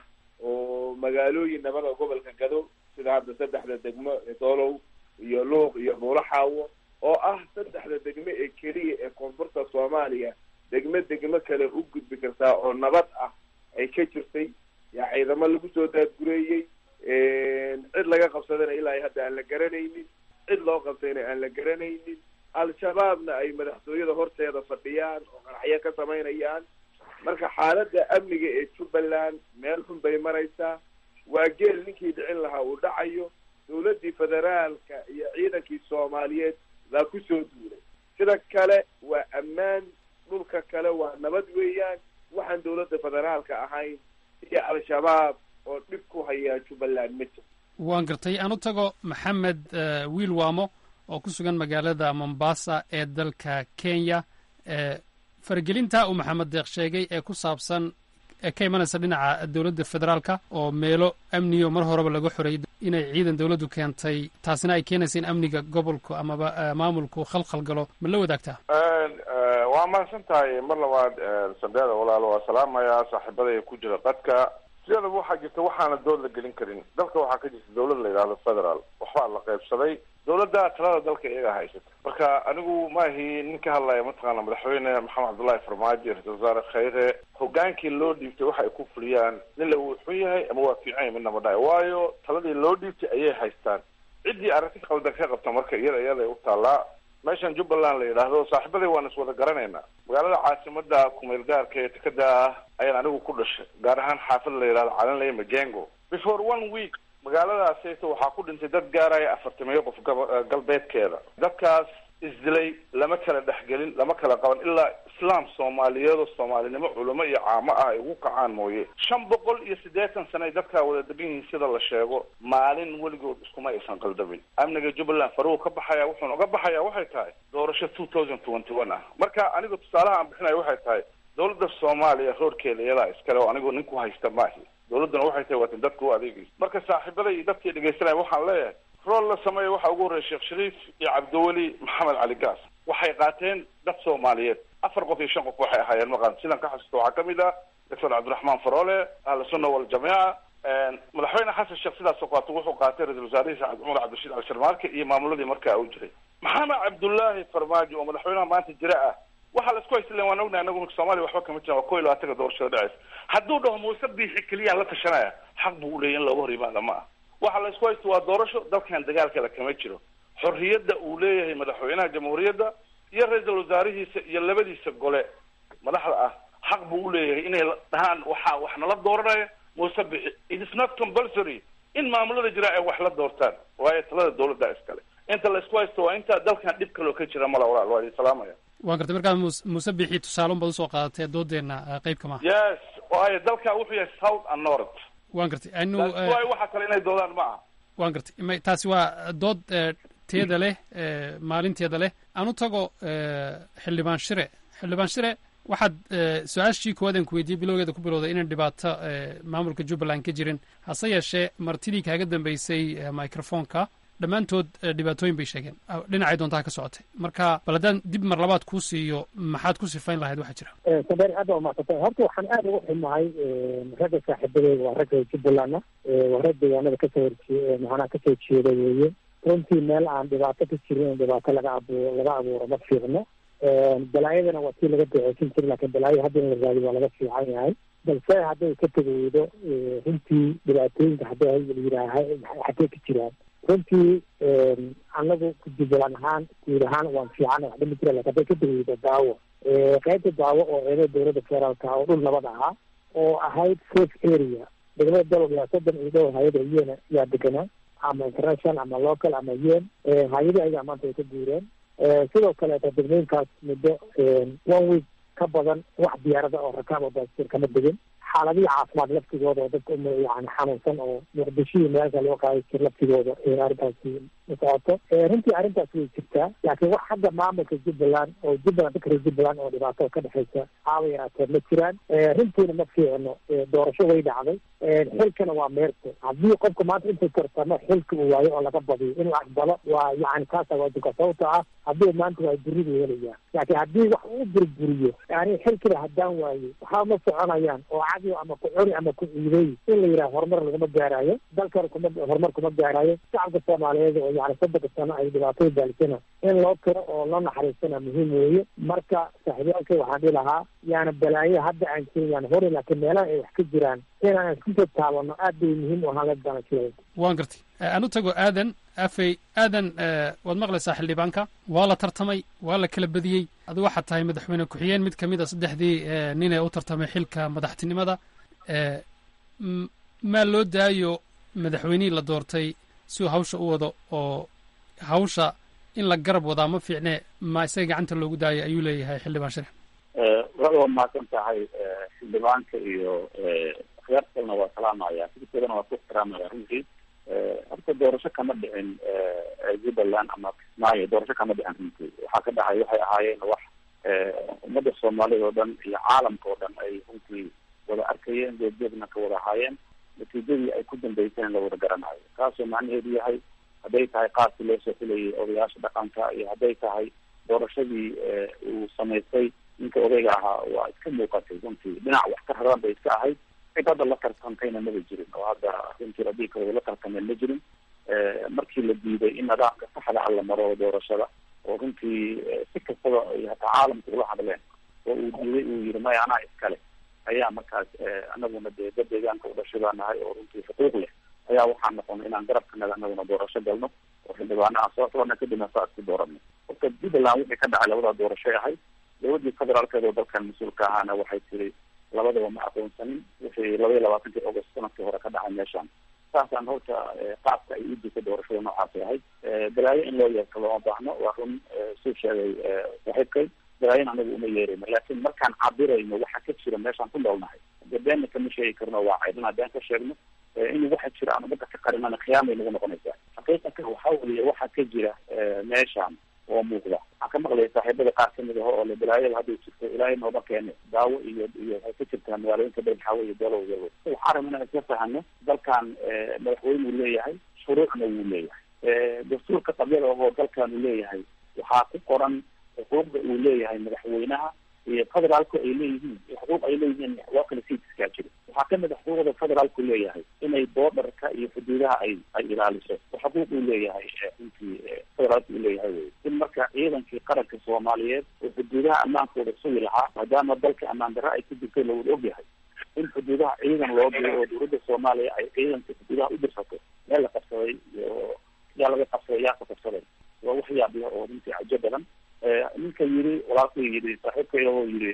oo magaalooyin nabada gobolka gado sida hadda saddexda degmo doolow iyo luuq iyo buulaxaawo oo ah saddexda degmo ee keliya ee koonfurta soomaaliya degmo degmo kale u gudbi kartaa oo nabad ah ay ka jirtay yaa ciidamo lagu soo daadgureeyey cid laga qabsadana ilaa hadda aan la garanaynin cid loo qabtayna aan la garanaynin al-shabaabna ay madaxtooyada horteeda fadhiyaan oo qaraxyo ka samaynayaan marka xaaladda amniga ee jubbaland meel xun bay maraysaa waa geel ninkii dhicin lahaa uu dhacayo dawladdii federaalka iyo ciidankii soomaaliyeed baa kusoo duulay sida kale waa ammaan dhulka kale waa nabad weeyaan waxaan dawladda federaalka ahayn iyo al-shabaab oo dhib ku hayaa jubbaland ma jiro waan gartay aan u tago maxamed wiil waamo oo ku sugan magaalada mombasa ee dalka kenya faragelinta uu maxamed deeq sheegay ee ku saabsan ee ka imanaysa dhinaca dowladda federaalka oo meelo amniyo mar horeba laga xoreeyay inay ciidan dowladdu keentay taasina ay keenaysa in amniga gobolku amaba maamulku khalkhal galo ma la wadaagtaa waa mahadsan tahay mar labaad sandheeda walaalo waa salaamayaa saaxiibadaya ku jira qadka sideedaba waxaa jirta waxaana dood la gelin karin dalka waxaa ka jirta dawlad la yidhahdo federaal waxbaa la qaybsaday dawladda talada dalka iyagaa haysata marka anigu maahi nin ka hadlaya mataqaana madaxweyne maxamed cabdullaahi farmaajo ra-isul wasaare khayre hogaankii loo dhiibtay waxa ay ku fuliyaan nin la uu xun yahay ama waa fiican yahay midna ma dhahay waayo taladii loo dhiibtay ayay haystaan ciddii arrinti qaldan ka qabta marka iyada iyada u taallaa meeshan jubbaland la yidhaahdo saaxiibaday waan is wada garanaynaa magaalada caasimada kumeel gaarka ee tekada ah ayaan anigu ku dhashay gaar ahaan xaafad la yidhahdo calanley majengo before one week magaaladaasayta waxaa ku dhintay dad gaaraya afartamiyo qof gaba galbeedkeeda dadkaas isdilay lama kala dhexgelin lama kala qaban ilaa islaam soomaaliyeedoo soomaalinimo culamo iyo caamo ah ay ugu kacaan mooye shan boqol iyo siddeetan sano ay dadkaa wada degan yihiin sida la sheego maalin weligood iskuma aysan qaldamin amniga jubbaland faruu ka baxaya wuxuuna uga baxaya waxay tahay doorasho two thousand twenty one ah marka aniga tusaalaha aan bixinayo waxay tahay dawladda soomaaliya roorkeeda iyadaa iskale oo anigu nin ku haysta maahi dawladduna waxay tahay waatin dadka u adeegaysa marka saaxiibaday iyo dadkii dhegaysanaya waxaan leeyahay rool la sameeya waxaa ugu horreya sheekh shariif iyo cabdiweli maxamed cali gaas waxay qaateen dad soomaaliyeed afar qof iyo shan qof waxay ahaayeen maqan sidan ka xasuusta waxaa kamid ah doctor cabdiraxmaan faroole ahlu sunna waljamiica madaxweyne xasan sheekh sidaasoo qaato wuxuu qaatay ra-isul wasaarihiisa cumar cabdirashiid cali sharmaarke iyo maamuladii markaa u jiray maxamed cabdullaahi farmaajo oo madaxweynaha maanta jira ah waxaa la isku haysaleen waan ognahay anagu soomaaliya waxba kama jiran waa ko iyo labaatanka doorashada dhaceysa hadduu dhaho muuse biixi keliyaan la tashanaya xaq buu uleeyay in looga hor yimaada ma ah waxa la isku haysto waa doorasho dalkan dagaalkale kama jiro xorriyadda uu leeyahay madaxweynaha jamhuuriyadda iyo ra-iisul wasaarihiisa iyo labadiisa gole madaxda ah xaq buu uleeyahay inay dhahaan waxaa wax nala dooranaya muuse bixi it is not compulsory in maamulada jira ay wax la doortaan waayo talada dawladda iskale inta la isku haysto waa inta dalkan dhib kaloo ka jira mala walaal waa idin salaamaya waan gartay markaa mus muuse bixi tusaale unbaad usoo qaadatee doodeenna qayb kama ah yes waayo dalka wuxuu yahay south and north waan gartay anu waayo waxa kale inay doodaan ma aha waan gartay ma taasi waa dood teeda leh maalinteeda leh aan u tago xildhibaan shire xildhibaan shire waxaad su-aashii koowaadaan ku weydiiyey bilowgeeda ku bilowday inaan dhibaato maamulka jubbaland ka jirin hase yeeshee martidii kaaga dambeysay microfonka dhammaantood dhibaatooyin bay sheegeen dhinacay doontaa ka socotay marka bal haddaan dib mar labaad kuu siiyo maxaad ku sifayn lahayd waxaa jira sabeer aad baa umadsantay horta waxaan aada ugu xumahay ragga saaxiibadeyda waa ragga jubbalandna waa rag deegaanada kasoo horjee macnaha kasoo jeeda weeye runtii meel aan dhibaato ka jirin in dhibaato laga abuuro laga abuuro ma fiicno balaayadana waa tii laga duceysan jira lakin balaayo hadda in la raadiyo waa laga fiican yahay balse hadday ka tegeydo runtii dhibaatooyinka hadday yidhaaha xagee ka jiraan runtii anagu jubbaland ahaan guud ahaan waan fiican waxba ma jira lakin hadday ka tegeydo daawo qaybta daawo oo eedada dowladda federaalka oo dhul nabad ahaa oo ahayd safe area degmada dalab yaa soddon iyo dhowr hay-ada yen yaa deganaa ama international ama local ama yen hay-adii ayagaa maanta ay ka guureen sidoo kaleeta degmooyinkaas muddo one week ka badan wax diyaarada oo rakaab oo baasir kama degin xaaladihii caafimaad laftigooda oo dadka yani xanuunsan oo muqdishihii meelka loo qaaday jir laftigooda arrintaasi ma socoto runtii arrintaas way jirtaa laakiin wax xagga maamulka jubbaland oo jubbaland dadka reer jubbaland oo dhibaato ka dhexeysa haaba yaraatee ma jiraan runtiina ma fiicno doorasho way dhacday xilkana waa meerto haddii qofka maanta intuu tartamo xilka uu waayo oo laga badiyo inuu aqbalo waa yani kaasa waajibka sababto ah haddii maanta waa buridu helaya laakiin haddii wax uu burburiyo yani xilkiba haddaan waayo waxaa ma soconayaan oo cadiyo ama ku cuni ama ku ciiday in la yidhaha horumar laguma gaaraayo dalkana kuma horumar kuma gaaraayo shacabka soomaaliyeed oo yani soddonka sano ay dhibaatada baalisana in loo tiro oo loo naxariistana muhiim weeye marka saaxiibyaalka waxaan dhihi lahaa yaana balaayo hadda aan jirin yaan hori laakiin meelaha ay wax ka jiraan inaan isku soo taabano aad bay muhiim u ahaan la dana jiray waan gartay aan u tago aadan afey aadan waad maqlaysaa xildhibaanka waa la tartamay waa la kala badiyey adu waxaad tahay madaxweyne ku-xigeen mid kamid a saddexdii nin ee u tartamay xilka madaxtinimada maa loo daayo madaxweynihii la doortay si uu hawsha u wado oo hawsha in la garab wadaa ma fiicne ma isaga gacanta loogu daayo ayuu leeyahay xildhibaan shire wada waa mahadsan tahay xildhibaanka iyo khiyaartalna waa salaamaya fikirkeedana waa ku ixtiraamaya runtii horta doorasho kama dhicin jubbaland ama kismaayo doorasho kama dhicin runtii waxaa ka dhacay waxay ahaayeen wax ummadda soomaalida oo dhan iyo caalamka oo dhan ay runtii wada arkayeen geedgeedna ka wada ahaayeen natiijadii ay ku dambeyseen la wada garanayo kaasoo macnaheedu yahay hadday tahay qaabkii loo soo xulayay odayaasha dhaqanka iyo hadday tahay doorashadii uu samaystay ninka odayga ahaa waa iska muuqatay runtii dhinac wax ka raran bay iska ahayd cid hadda la tartantayna maba jirin oo hadda runtii haddii kale la tartameen ma jirin markii la diiday in nidaamka saxda ah la maro doorashada oo runtii si kastaba ay hataa caalamka ula hadleen oo uu diiday uu yihi maya anaa iskale ayaa markaas anaguna dee dad deegaanka u dhashay baa nahay oo runtii xuquuq leh ayaa waxaa noqonay inaan garabkanaga anaguna doorasho galno oo xildhibaano aan soo xulana kadibna saa isku dooranno horta puntland wixii ka dhacay labada doorashay ahayd dowladii federaalkeed oo dalkan mas-uulka ahaana waxay tiri labadaba ma aqoonsanin wixii laba iyo labaatankii august sanadkii hore ka dhacay meeshaan saasaan horta qaabka ay u jirta doorashada noocaasay ahayd balaayo in loo yeerto looma baahno waa run suu sheegay saaxiibkay balaayon anagu uma yeerayno laakiin markaan cabirayno waxa ka jira meeshaan ku noolnahay dee beenna kama sheegi karno waa caydin haddaan ka sheegno in waxa jira aan umada ka qarinana khiyaamay nagu noqonaysaa xaqiiqatan waxa weeye waxa ka jira meeshaan oo muuqda waxaan ka maqlaya saaxiibada qaar kamid aho oo le balaayada hadday jirto ilaahay nooba keene daawo iyo iyo waxay ka jirtaa magaalooyinka dhan waxaa weeye dalow yalo waxaan rabna inaan isla fahano dalkan madaxweyne uu leeyahay shuruucna wuu leeyahay dastuurka qabyada oo dalkan uu leeyahay waxaa ku qoran xuquuqda uu leeyahay madaxweynaha iyo federaalku ay leeyihiin xuquuq ay leeyihiin loo kala sii iskaa jiro waxaa kamid a xuquuqda federaalku leeyahay inay boodarka iyo xuduudaha ay ay ilaaliso xuquuq uu leeyahay runtii federaalku uu leeyahay wey in marka ciidankii qaranka soomaaliyeed oo xuduudaha ammaankooda sugi lahaa maadaama dalka ammaan darra ay ku jirto lawada ogyahay in xuduudaha ciidan loo diro oo dowladda soomaaliya ay ciidanka xuduudaha u dirsato meel la qabsaday iyo yaa laga qabsaday yaa ka qabsaday waa wax yaab leh oo runtii cajo badan ninka yiri walaalkuu yidhi saaxiibkayga oo yidhi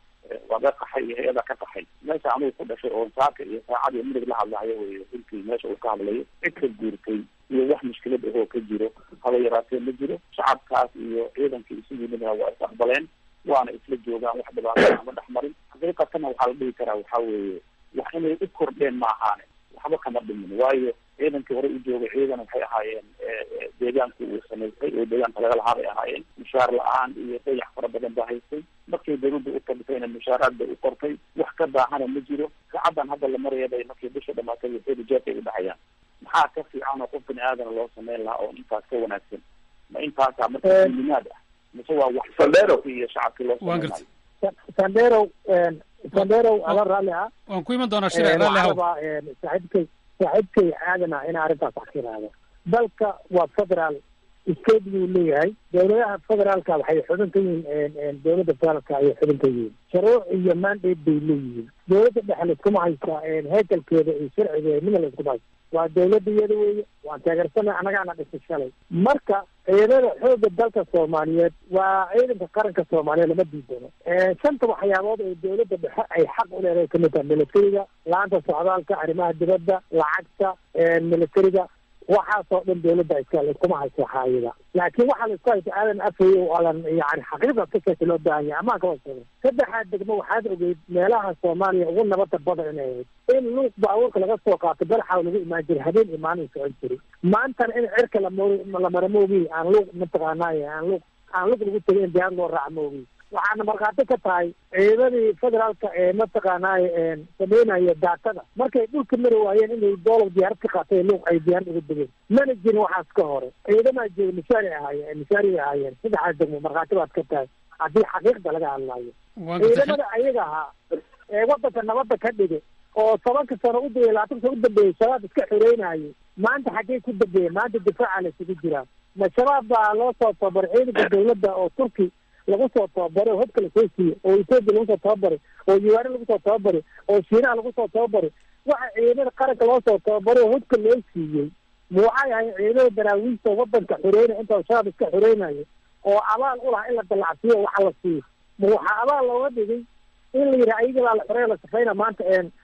waa ka qaxay iyo hay-ada ka qaxay meesha anugu ku dhashay oo saaka iyo saacad iyo midig la hadlahayo wey runtii meesha uu ka hadlayo cid ka guurtay iyo wax mushkilad ahoo ka jiro haba yaraatee ma jiro shacabkaas iyo ciidanka isu yimidna waa is aqbaleen waana isla joogaan wax dhibaato ama dhex marin xaqiiqatana waxaa la dhihi karaa waxaa weeye wax inay u kordheen ma ahaane waxba kama dhimin waayo ciidankii hore u joogay ciidan waxay ahaayeen deegaanku uu samaystay oo deegaanka laga lahaa bay ahaayeen mushaar la-aan iyo dayax fara badan baa haystay markay dawladda u kordhisayna mushaaraad bay u qortay wax ka baahana ma jiro saacadan hadda la maraya bay markii bisha dhamaatay waxeeda jeerkay u dhexayaan maxaa ka fiican oo qof bini aadana loo sameyn lahaa oo intaas ka wanaagsan ma intaasaa marka limaad ah mise waa wax iyo shacabkii loo sameynaayo sandero sandero ala raalli ah waan ku iman doonaa shire raalli haw saaxiibkay saaxiibkay aadana inaa arrintaas wax ka yidhaahdo dalka waa federaal state buu leeyahay dowladaha federaalka waxay xubin ka yihiin dowladda federaalka ayay xubin ka yihiin shuruuc iyo mandate bay leeyihiin dowladda dhexe layskuma haysta heekalkeeda iyo sharcigeeda midna layskuma haysta waa dowladda iyada weeye waan taageersana annagaana dhisay shalay marka ciidamada xoogga dalka soomaaliyeed waa ciidanka qaranka soomaaliyeed lama diidano shanta waxyaabood ee dowladda dhexe ay xaq u leedahay kamid tahay militariga la-aanta socdaalka arrimaha dibadda lacagta militariga waxaasoo dhan dowladda iska layskuma haysto waxaayada laakiin waxaa laisku haysta aadan afay oo alan yani xaqiiqda sikasi loo baahan yahay amaanka waa sheegay saddexaad degmo waxaad ogeyd meelaha soomaaliya ugu nabada badan inay ahayd in luuq baabuurka laga soo qaato baraxa lagu imaan jiray habeen imaanin socon jiray maantana in cirka lamor la mara moogi aan luuq mataqaanay aan luuq aan luuq lagu tegay in diyaar loo raaca moogi waxaana markhaati ka tahay ciidadii federaalka ee mataqaanay sameynaya daatada markay dhulka mari waayeen inay doolar diyaarad ka qaatay luuq ay diyaarad uga degeen mana jirin waxaas ka hore ciidamaa jooga mishaari ahaayeen mishaari ahaayeen saddexaas degmo markhaati baad ka tahay haddii xaqiiqda laga hadlaayo ciidamada ayaga ahaa ee wadanka nabadda ka dhigay oo tobanka sano u dambeeyey labaatan sano u dambeeyey shabaab iska xoreynayay maanta xaggee ku dambeeyey maanta difaaca la isugu jiraa ma shabaab baa loo soo tababaray ciidanka dawladda oo turki lagu soo tababaray oo hobka lasoo siiyey oo etoobiya lagu soo tababaray oo uganda lagu soo tababaray oo shiinaha lagu soo tababaray waxa ciidamada qaranka loo soo tababaray oo hobka loo siiyey ma waxay ahayn ciidamada daraawiista wadanka xoreynaya inta shabaab iska xoreynayo oo abaal u lahaa in la dallacsiiyo waxa la siiyo ma waxaa abaal looga dhigay in la yidhaha ayaga baa la xoreeya la safayna maanta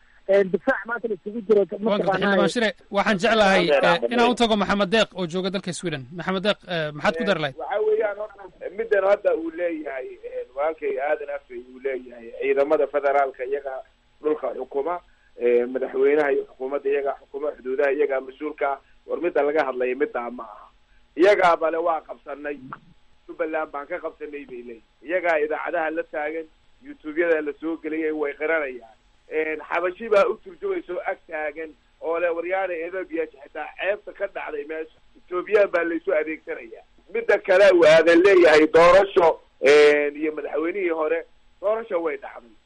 difaac maanta la isugu jiro xildhibaan shire waxaan jeclahay inaan u tago maxamed deeq oo jooga dalka sweden maxamed deeq maxaad ku dari lahayd waxa weeyaan middan hadda uu leeyahay walaalkay aadan afay uu leeyahay ciidamada federaalka iyaga dhulka xukuma madaxweynaha iyo xukuumadda iyagaa xukuma xuduudaha iyagaa mas-uulka ah war midda laga hadlaya middaa ma aha iyagaa bale waa qabsanay jubbaland baan ka qabsanay bay leeyihin iyagaa idaacadaha la taagan youtube-yada la soo geliyay way qiranayaan xabashi baa u turjumaysa oo ag taagan oo le waryaana ethoobia xitaa ceebta ka dhacday meesha ethoobiyan baa laysu adeegsanaya midda kale waadan leeyahay doorasho iyo madaxweynihii hore doorasho way dhacday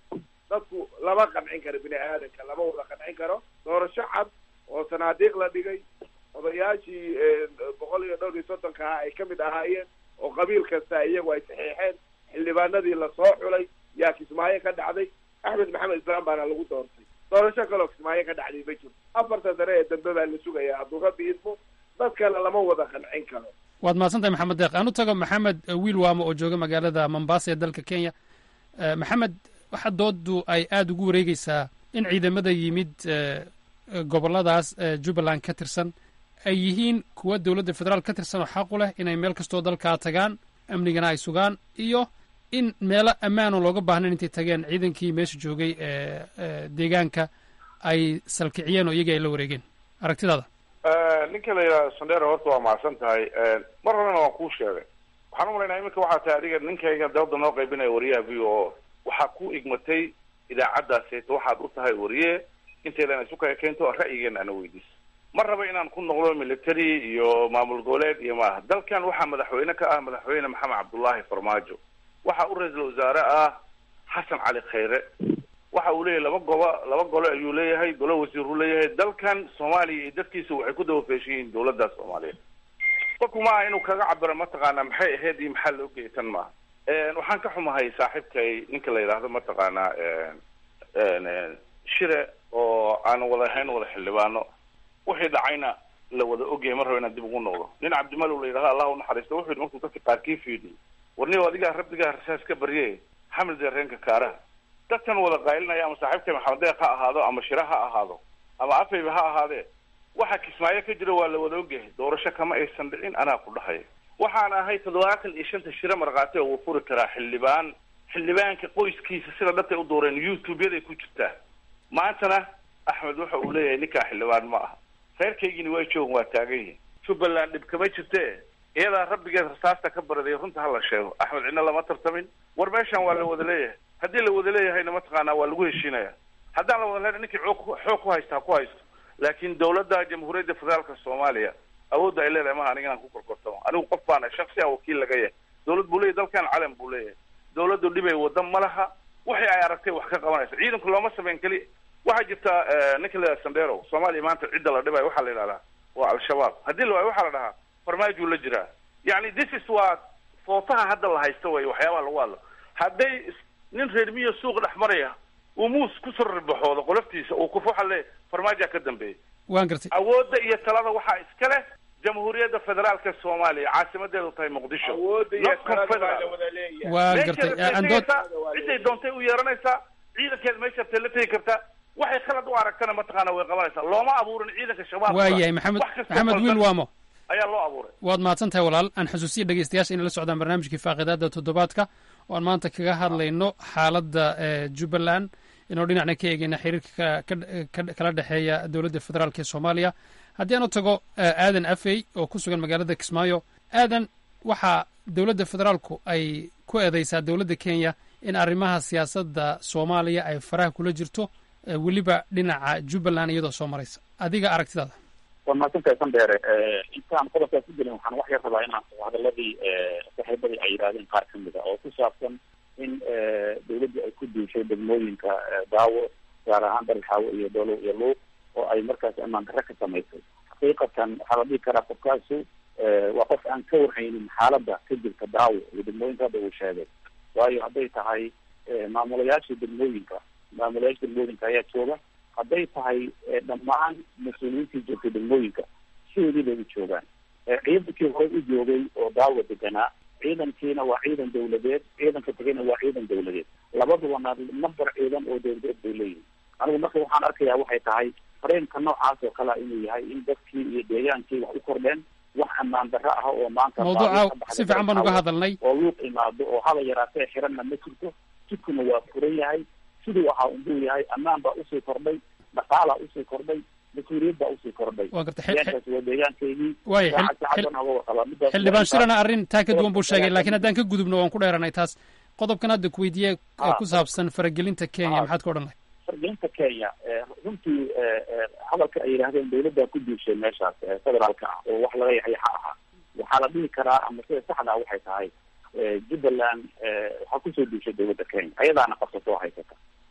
dadku lama qancin karo bini aadanka lama wada qancin karo doorasho cad oo sanaadiiq la dhigay odayaashii boqol iyo dhowr iyo soddonka ah ay kamid ahaayeen oo qabiil kasta iyagu ay saxiixeen xildhibaanadii lasoo xulay yaa kismaayo ka dhacday axmed maxamed islaam baana lagu doortay doorasho kaloo kismaayo ka dhacday ma jirto afarta sane ee dambe baa la sugayaa hadduu rabbi idmo dadkana lama wada qancin karo waad mahadsantahay maxamed deeq aan u tago maxamed wiil waamo oo jooga magaalada mombasa ee dalka kenya maxamed waxa doodu ay aada ugu wareegeysaa in ciidamada yimid goboladaas jubbaland ka tirsan ay yihiin kuwa dowladda federaal ka tirsan oo xaq u leh inay meel kastoo dalkaa tagaan amnigana ay sugaan iyo in meelo ammaano looga baahnayn intay tageen ciidankii meesha joogay deegaanka ay salkiciyeen oo iyagii ay la wareegeen aragtidaada ninka la yidhahdo sandera horta waa mahadsan tahay mar horena waan kuu sheegay waxaan umalaynaa iminka waxaa tahay adiga ninkayga dawladda noo qaybinaya wariyaha v o o waxaa ku igmatay idaacaddaaseta waxaad u tahay wariye intaydan isu kaya keento ra'yigeena ana weydiis ma raba inaan ku noqdo military iyo maamul goboleed iyo maaha dalkan waxaa madaxweyne ka ah madaxweyne maxamed cabdullaahi farmaajo waxa u ra-iisul wasaare ah xasan cali khayre waxa uu leeyahay laba gobo laba gole ayuu leeyahay golo wasiiruu leeyahay dalkan soomaaliya iyo dadkiisa waxay ku dawafeeshan yihiin dawladda soomaaliyeed qofku maaha inuu kaga cabiro mataqaanaa maxay ahayd iyo maxaa loo geeyay tan maaha waxaan ka xumahay saaxiibkay ninka la yidhaahdo mataqaanaa shire oo aan wada ahayn wada xildhibaano wixii dhacayna la wada ogyahay mar raba inaan dib ugu noqdo nin cabdimalow la yidhahdo allah unaxariisto wuxuu yidhi markuu dadka qaarkii fiidiyey warniyo adigaa rabbigaa rasaas ka barye xamil deereenka kaaraha dadkan wada qaylinaya ama saaxiibkay maxamed deeq ha ahaado ama shire ha ahaado ama afayba ha ahaadee waxa kismaayo ka jira waa la wada ogyahay doorasho kama aysan dhicin anaa ku dhahaya waxaan ahay toddobaatan iyo shanta shire markhaati oo wuu furi karaa xildhibaan xildhibaanka qoyskiisa sida dhabtay u dooreen youtube-yaday ku jirtaa maantana axmed waxa uu leeyahay ninkaa xildhibaan ma aha reerkaygini waa joogan waa taagan yihin jubbaland dhib kama jirte iyadaa rabbigeed rasaasta ka baraday runta hala sheego axmed cidna lama tartamin war meeshan waa la wada leeyahay haddii la wada leeyahayna mataqaanaa waa lagu heshiinaya haddaan la wada leena ninkii xoog xoog ku haysta ha ku haysto laakiin dawladda jamhuuriyadda federaalka soomaaliya awoodda ay leedahay maha aniga inaan ku korkortamo anigu qof baana shaksi a wakiil laga yahay dawlad buu leeyahy dalkan calan buu leeyahay dawladdu dhibay wada ma laha waxay ay aragtay wax ka qabanaysa ciidanku looma sameyn keli waxaa jirta ninka la yidhaha sandero soomaaliya maanta cidda la dhibayo waxaa la yidhahdaa waa al-shabaab haddii la waayo waxaa la dhahaa farmaajuu la jiraa yani this is waa footaha hadda la haysta way waxyaabaha lagu hadlo hadday nin reer miyo suuq dhex maraya uu muus kusoo ribaxoodo qoloftiisa uu kuf waxa le farmaajaa ka dambeeya waan gartay awoodda iyo talada waxaa iska leh jamhuuriyadda federaalka soomaaliya caasimadeedu tahay muqdisho not confederal waan gartay andood ciday doontay u yeeranaysaa ciidankeed meesha rabtay la tegi kartaa waxay khalad u aragtana mataqaana way qabanaysaa looma abuurin ciidanka shabaab waayahay maxamed maxamed wiil waamo ayaa loo abuuray waad mahadsan tahay walaal aan xusuusiya dhegeystayaasha inay la socdaan barnaamijkii faaqidaada toddobaadka oo aan maanta kaga hadlayno xaaladda jubbaland inoo dhinacna ka eegeyna xiriirka kala dhexeeya dowladda federaalk ee soomaaliya haddii aan u tago aadan afey oo ku sugan magaalada kismaayo aadan waxaa dowladda federaalku ay ku eedeysaa dowladda kenya in arrimaha siyaasadda soomaaliya ay faraha kula jirto weliba dhinaca jubbaland iyadoo soo maraysa adiga aragtidaada waa mahadsantahay sandheere intaan qodobkaas ku gelin waxaan wax yar rabaa inaan hadaladii saaxiibadii ay yidhahdeen qaar kamid a oo ku saabsan in dawladdu ay ku duushay degmooyinka daawo gaar ahaan dalxaawo iyo dolow iyo luuq oo ay markaas amaan darre ka samaysay xaqiiqatan waxaa la dhihi karaa qofkaasu waa qof aan ka warhaynin xaaladda ka jirta daawo iyo degmooyinka hadda uu sheegay waayo hadday tahay maamulayaasha degmooyinka maamulayaasha degmooyinka ayaa jooga hadday tahay dhammaan mas-uuliyiintii joogtay degmooyinka sidoodii bay u joogaan ciidankii hore u joogay oo daawo deganaa ciidankiina waa ciidan dawladeed ciidanka tegayna waa ciidan dawladeed labadubana number ciidan oo dawladeed bay leeyihin anigu marka waxaan arkayaa waxay tahay fareenka noocaas oo kalea inuu yahay in dadkii iyo deegaankii wax u kordheen wax ammaan darro ah oo maanta mawduuca si fiican baan uga hadalnay oo luuq imaado oo haba yaraatee xiranna ma jirto jidkuna waa furan yahay siduu ahaa unbuu yahay ammaan baa usii kordhay dhaqaalaa usii kordhay mas-uuliyad baa usii kordhay waa garta deegaankaasi waa deegaankeygii waaya saacaddan oga warqabaa midaas xildhibaan shirana arrin taa ka duwan buu sheegay laakiin haddaan ka gudubno waan ku dheeranay taas qodobkan hadda ku weydiiye ku saabsan faragelinta kenya maxaad ka odhan lahay fargelinta kenya runtii hadalka ay yidhaahdeen dawladdaa ku duushay meeshaas federaalka ah oo wax laga yaxyaxa ahaa waxaa la dhihi karaa ama sida saxda ah waxay tahay jubbaland waxaa kusoo duushay dawladda kenya ayadaana qabsato oo haysata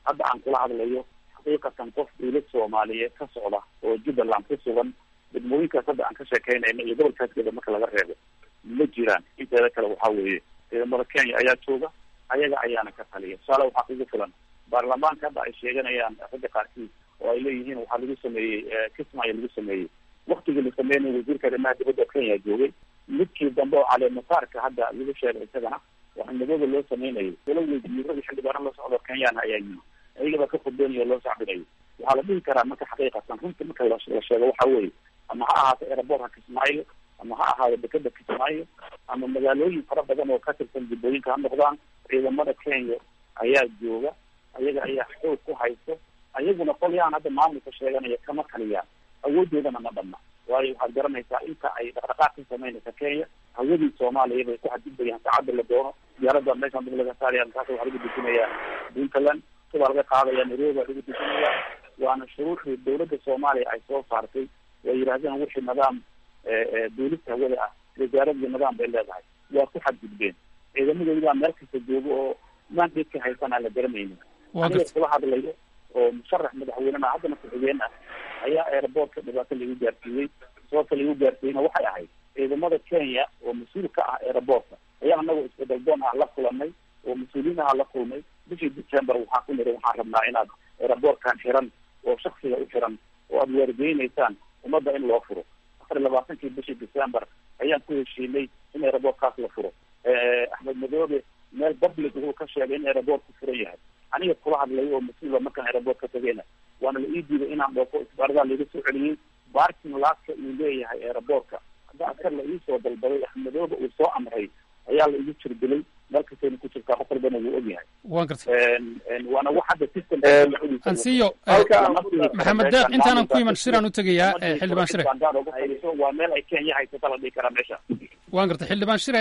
hadda aan kula hadlayo xaqiiqatan qof dawlad soomaaliyeed ka socda oo jubbaland ku sugan degmooyinkaas hadda aan ka sheekeynayna iyo gobolkaaskeeda marka laga reebo ma jiraan inteeda kale waxaa weeye ciidamada kenya ayaa jooga ayaga ayaana ka taliya tusaale waxaa kugu filan baarlamaanka hadda ay sheeganayaan ragga qaarkiis oo ay leeyihiin waxaa lagu sameeyey kismaayo lagu sameeyey waktigii la sameynay wasiirka arrimaha dibadda kenya joogay midkii dambe oo caleemasaarka hadda lagu sheegay isagana waxa madooda loo sameynayay wala wasiirada xildhibaano la socdo kenyana ayaa yimi ayagaba ka khudbeynayo loo sacbinayo waxaa la dhihi karaa marka xaqiiqatan runta marka la sheego waxa weeye ama ha ahaato aerobortka kismaayo ama ha ahaado dekeda kismaayo ama magaalooyin fara badan oo ka tirsan jubbooyinka ha noqdaan ciidamada kenya ayaa jooga ayaga ayaa xoog ku haysto ayaguna qolyahan hadda maamulka sheeganaya kama taliyaan awoodoodana ma dhamma waayo waxaad garanaysaa inta ay dhaqdhaqaaq ka sameynaysa kenya hawadii soomaaliya bay ku xadgudbayaan saacadda la doono diyaarada meeshaan dib laga saaraya markaas waxaa lagu dejinayaa puntland subaa laga qaadaya nairobi baa lagu dejinaya waana shuruuxii dawladda soomaaliya ay soo saartay way yidhahdeen wixii nidaam duulista hawada ah wasaaradii nidaam bay leedahay waa ku xadgudbeen ciidamadoodi baa meel kasta jooga oo mandate ka haysan aan la garanaynin aniga kula hadlayo oo musharax madaxweynena haddana ku-xigeen ah ayaa airportka dhibaato lagu gaarsiiyey sababta lagu gaarsiiyeyna waxay ahayd ciidamada kenya oo mas-uul ka ah airportka ayaa anagu isbedel doon ah la kulanay oo mas-uuliyiin aha la kulmay bishii december waxaan ku niri waxaan rabnaa inaad airportkan xiran oo shaksiga u xiran oo aada waargeyneysaan ummadda in loo furo afar iyo labaatankii bishii december ayaan ku heshiinay in airportkaas la furo axmed madoobe meel public wuxuu ka sheegay in airportku furan yahay aniga kula hadlay oo mas-uula markaan airport ka tagayna waana la ii diiday inaan dhoofo isbaaradaa laiga soo celiyey barking laaska uu leeyahay airportka hadda askar la iisoo dalbaday axmedoobe uu soo amray ayaa la igu jirdilay meel kastayna ku jirtaa qof walbana wuu ogyahay waan gartay waana wax hadda system ansiyo maxamed deeq intaanan ku iman shiraan u tegayaa xildhibaan shire waa meel ay kenya haysata la dhihi karaa meesha waan gartay xildhibaan shire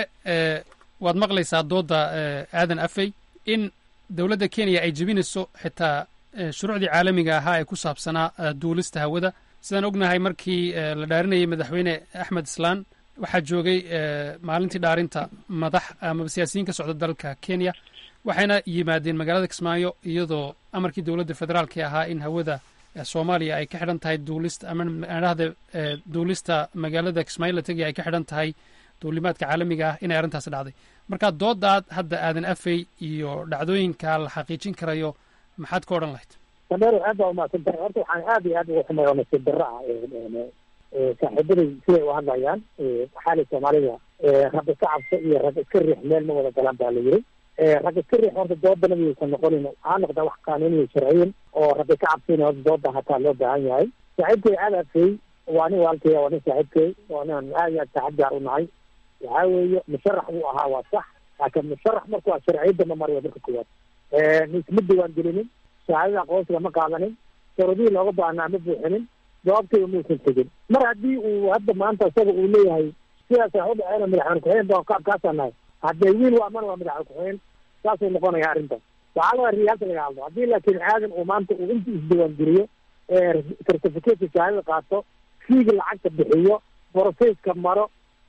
waad maqlaysaa dooda aadan afey in dowladda kenya ay jebinayso xitaa shuruucdii caalamiga ahaa ee ku saabsanaa duulista hawada sidaan ognahay markii la dhaarinayay madaxweyne axmed islaan waxaa joogay maalintii dhaarinta madax amaba siyaasiyiin ka socda dalka kenya waxayna yimaadeen magaalada kismaayo iyadoo amarkii dowladda federaalki ahaa in hawada soomaaliya ay ka xidhan tahay duulista ama adhahda duulista magaalada kismaayo la tegaya ay ka xidhan tahay duulimaadka caalamiga ah inay arrintaasi dhacday marka doodaad hadda aadan afey iyo dhacdooyinka la xaqiijin karayo maxaad ka odhan lahayd sameero aad baa umahadsan tahay horta waxaan aad iyo aad uga xumay oo nasiib darro ah saaxiibaday siday u hadlayaan waxaa la soomaalida rag iska cabso iyo rag iska riix meel ma wada galaan baa la yiri rag iska riix horta doodana miyaysan noqonin ha noqda wax qaanuuniya sharciyin oo rag iska cabsin horta dooda hataa loo baahan yahay saaxiibkay aad afey waa nin walaalkay waa nin saaxiibkay waa nin aad iyo aad saaxiib gaar u nahay waxaa weeye musharax buu ahaa waa sax laakiin musharax marku waa sharciyadda ma mariyo marka koowaad isma diwaan gelinin shahaadada aqoonsiga ma qaadanin shuruudihii looga baahnaa ma buuxinin jawaabtayda muusan tegin mar haddii uu hadda maanta isaga uu leeyahay sidaas wax u dhaceena madaxweyne ku-xigeen baan kaabkaasaa nahay haddee wiil waa mana waa madaxweyne ku-xigeen saasuu noqonaya arrintan waxaa laga riyaalta laga hadlo haddii laakiin aadan uu maanta uu inta isdiwaan geliyo certificateka shahaadada qaato fiiga lacagta bixiyo boroseyska maro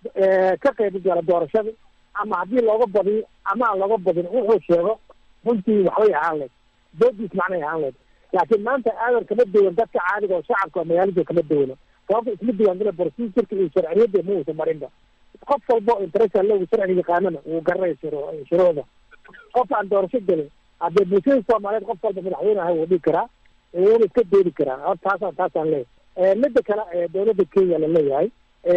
ka qayb gala doorashada ama haddii looga badiyo ama aan looga badin wuxuu sheego runtii waxbay ahaan leed doodiis macnay ahaan leed laakiin maanta aadan kama duwan dadka caadiga oo shacabka magaalada kama duwano sababta isma diwaangela procedurka iyo sharciyadda ma uusan marinba qof walba oo interesa logu sharciga yaqaanana wuu garanaya shuruucda qof aan doorasho gelin haddee bulshada soomaaliyeed qof walba madaxweyne aha wuu dhigi karaa wuuna iska doodi karaa hor taasaan taasaan leeyahay midda kale dowladda kenya la leeyahay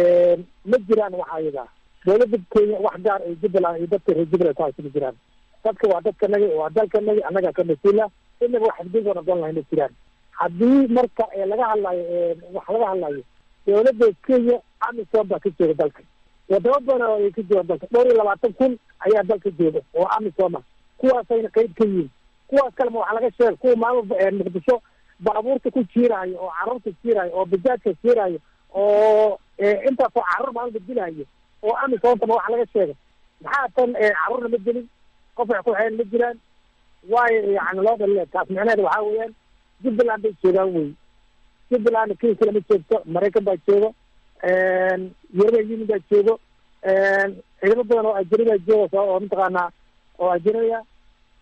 ma jiraan waxa ayaga dowladda kenya wax gaar ay jubbaland iyo dadka reer jubbaland ku haysa ma jiraan dadka waa dadkanagi waa dalkanagi annaga ka mas-uula inaga wax xadgudba noqon lahay ma jiraan haddii marka laga hadlayo wax laga hadlayo dowladda kenya amisom baa ka jooga dalka wadamo badan oo ay ka jooga dalka dhowr iyo labaatan kun ayaa dalka jooga oo amisom ah kuwaasayna qeyb ka yihin kuwaas kalema waxa laga sheega kuwa maalin muqdisho baabuurta ku jiiraayo oo carruurta jiiraayo oo bajaajka jiiraayo oo intaasoo carruur maalin badilaayo oo amisomtama waxa laga sheega maxaa tan carruurna ma gelin qof wax ku xeyn ma jiraan waayo yani loo dhaliya taas micnaheeda waxaa weeyaan jubbaland bay joogaan wey jubbaland kenya kale ma joogto maraykan baa joogo european union baa joogo ciidamo badan oo ajnabi baa jooga oo mataqaanaa oo ajnabiya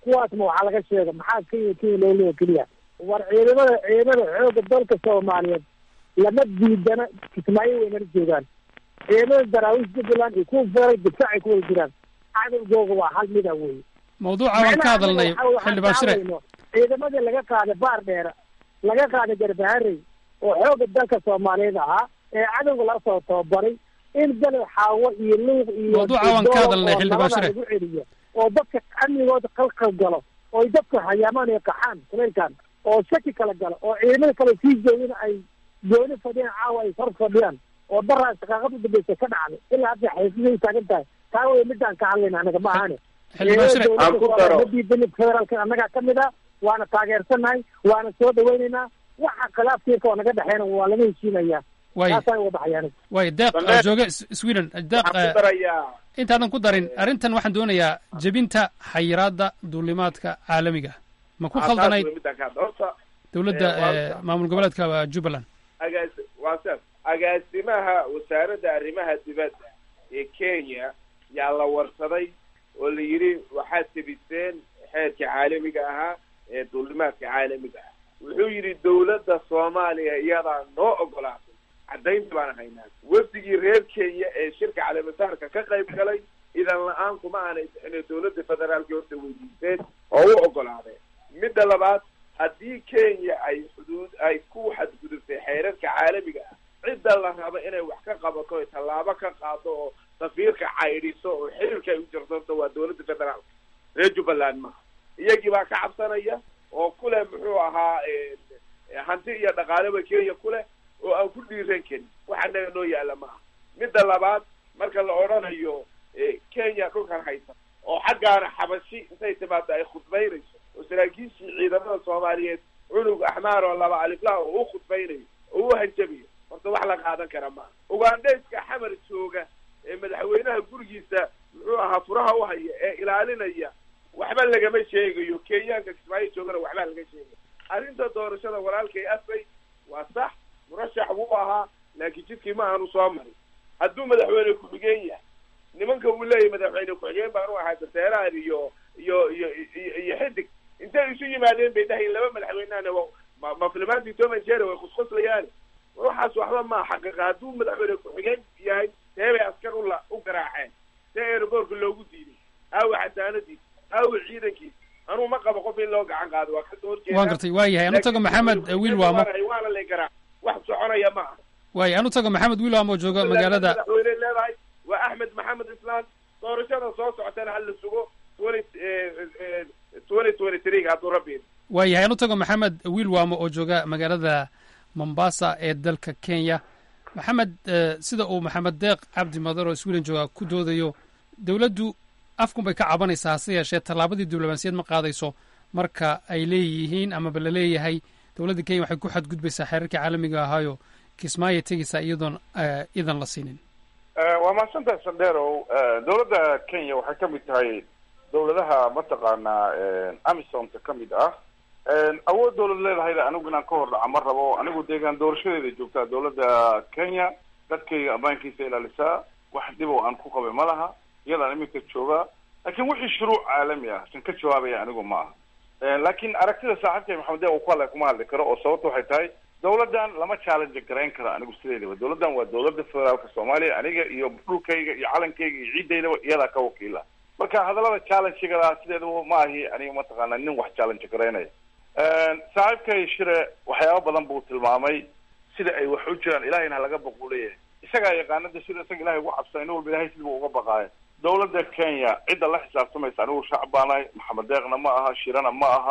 kuwaasna waxaa laga sheega maxaa kenya kenya loo leeya keliya war ciidamada ciidamada xooga dalka soomaaliyeed lama diidana kismaayo waynala joogaan ciidamada daraawiish jubbaland iyo kuwa feeral difaacay ku wada jiraan cadowgooga waa hal mida wey mawduuca waan ka hadalnay xildhibaan shire ciidamadii laga qaaday baar dheera laga qaaday garbaharey oo xooga dalka soomaaliyeed ahaa ee cadowga laga soo tababaray in galay xaawo iyo luuq iyo Mawduuca waan ka hadalnay, xildhibaan Shire. lagu celiyo oo dadka amnigooda qalqal galo oo ay dadka hayaamaan ay qaxaan kuleylkan oo shaki kala galo oo ciidamada kale sii joogin ay gooni fadhiyaan caawa ay hor fadhiyaan oo daraa shaqaaqada u dambeysa ka dhacday ilaa hadda xaysiday taagan tahay taa wey midaan ka hadlayna anaga ma ahane Xildhibaan Shire, Ciidamada aan ku dowladda daro. ma diidani federaalka annagaa ka mid a waana taageersanahay waana soo dhawaynaynaa waxa khilaafkiisa oo naga dhexeena waa laga heshiinayaa Waay. taasaan uga baxayaan waay deeq Sandheer. oo jooga S- sweden deeq waxaan eh, ku darayaa intaadan ku darin arrintan waxaan doonayaa jebinta xayiraadda duulimaadka caalamiga ma ku Ah, taas khaldanayd wey midaan ka hadla. horta dowladda eh, waa- eh, maamul goboleedka eh, jubbaland agaas waa saas agaasimaha wasaaradda arrimaha dibadda ee kenya yaa la warsaday oo la yidhi waxaad tebiseen xeerka caalamiga ahaa ee duulimaadka caalamiga ah wuxuu yidhi dowladda soomaaliya iyadaa noo ogolaatay caddaynta baan haynaa wafdigii reer kenya ee shirka caleemasaarka ka qayb galay idan la-aan kuma aanay bixinin dowladda federaalka horta weydiisteen oo u ogolaadeen midda labaad haddii kenya ay xuduud ay ku xadgudubtay xeerarka caalamiga ah cidda la rabo inay wax ka qabato oy tallaabo ka qaado oo safiirka caydhiso oo xiriirka ay u jirsanto waa dowladda federaalka reer jubbaland maha iyagii baa ka cabsanaya oo kuleh muxuu ahaa eh, eh, hanti iyo dhaqaaleba kenya kuleh oo aan ku dhiiran karin waxa naga noo yaala maaha midda labaad marka la odhanayo eh, kenya dhulkan haysa oo xaggaana xabashi intay timaado ay khudbaynayso oo saraakiishii ciidamada soomaaliyeed cunug axmaar oo laba aliflaha oo u khudbaynayo oo u hanjabayo horta wax la qaadan kara maaha ugandhayska xamar jooga ee madaxweynaha gurigiisa muxuu ahaa furaha u haya ee ilaalinaya waxba lagama sheegayo kenyaanka kismaayo joogana waxba laga sheegayo arrinta doorashada walaalkay asay waa sax murashax buu ahaa laakiin jidkii ma aanu soo marin hadduu madaxweyne ku-xigeen yahay nimanka uu leeyahy madaxweyne ku-xigeen baan u ahaa daseerahan iyo iyo iyo iyo iyo xidig intay isu yimaadeen bay dhahayn laba madaxweynehana wa- ma ma filimaantii tom and jerry way kusquslayaan waxaas waxba maa xaqiiqa hadduu madaxweyne ku-xigeen yahay see bay askar ula u garaaceen see aeroboortka loogu diiday aawa xasaanadiisa aawa ciidankiisa anuu ma qabo qof in loo gacan qaado waa kasoo horjeeda waan gartay waa yahay anu tago maxamed eh, wiil waamo waana lay garaac wax soconaya ma aha waay anu tago maxamed wiil waamo oo jooga magaalada madaxweyne leedahay waa axmed maxamed islaan doorashada soo socotana hala sugo twenty twenty twenty three hadduu rabbi waa yahay anu tago maxamed wiil waamo oo jooga magaalada mombasa ee dalka kenya maxamed eh, sida uu maxamed deeq cabdi madar oo sweden jooga ku doodayo dowladdu afkun bay ka cabanaysaa hase yeeshee tallaabadii diblomaasiyad ma qaadayso marka ay leeyihiin amaba la leeyahay dowladda kenya waxay ku xadgudbaysaa xeerarkii caalamiga ahaayo kismaayo tegaysaa iyadoon eh, idan la siinin waa mahadsantahay sandheerow dowladda kenya waxay ka mid tahay dowladaha mataqaanaa amisomta ka mid ah awood dowlad leedahayda anigu inaan ka hor dhaca ma rabo anigu deegaan doorashadeeda joogtaa dowladda kenya dadkayga ammaankiisa ilaalisaa wax dhib oo aan ku qabay ma laha iyadaan iminka joogaa laakiin wixii shuruuc caalami ah san ka jawaabaya anigu ma aha laakiin aragtida saaxiibkay maxamed dee uu ku hadlay kuma hadli karo oo sababta waxay tahay dowladdan lama challenge garayn karo anigu sideedaba dowladdan waa dowladda federaalka soomaaliya aniga iyo dhulkayga iyo calankayga iyo ciidaydaba iyadaa ka wakiila marka hadallada challenge-gada sideedaba ma ahi aniga mataqaana nin wax challenge garaynaya saaxiibkay shire waxyaaba badan buu tilmaamay sida ay wax u jiraan ilahayna halaga baquu leeyahay isagaa yaqaanada sida isaga ilahay ugu cabsa in walba ilahay sidibuu uga baqaaya dowladda kenya cidda la xisaabtamaysa anigu shacab baanahay maxamed deeqna ma aha shirana ma aha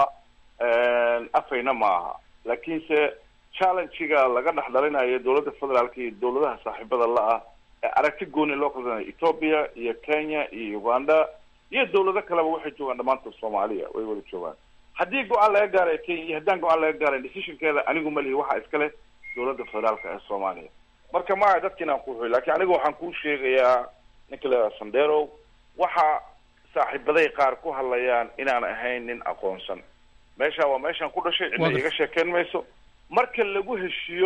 afayna ma aha laakiinse challenge-ga laga dhex dhalinayo dowladda federaalka iyo dowladaha saaxiibada la-ah ee aragti gooni loo kaldanaya ethoopia iyo kenya iyo uganda iyo dowlado kaleba waxay joogaan dhammaantood soomaaliya way wada joogaan haddii go-aan laga gaaraya kenya iyo haddaan go-aan laga gaarayn decisionkeeda anigu ma lihi waxaa iska leh dowladda federaalka ee soomaaliya marka maa dadkiin aan kuxuy lakin anigu waxaan kuu sheegayaa ninka la sandero waxa saaxiibaday qaar ku hadlayaan inaan ahayn nin aqoonsan meesha waa meeshaan ku dhashay cidna iga sheekeyn mayso marka lagu heshiiyo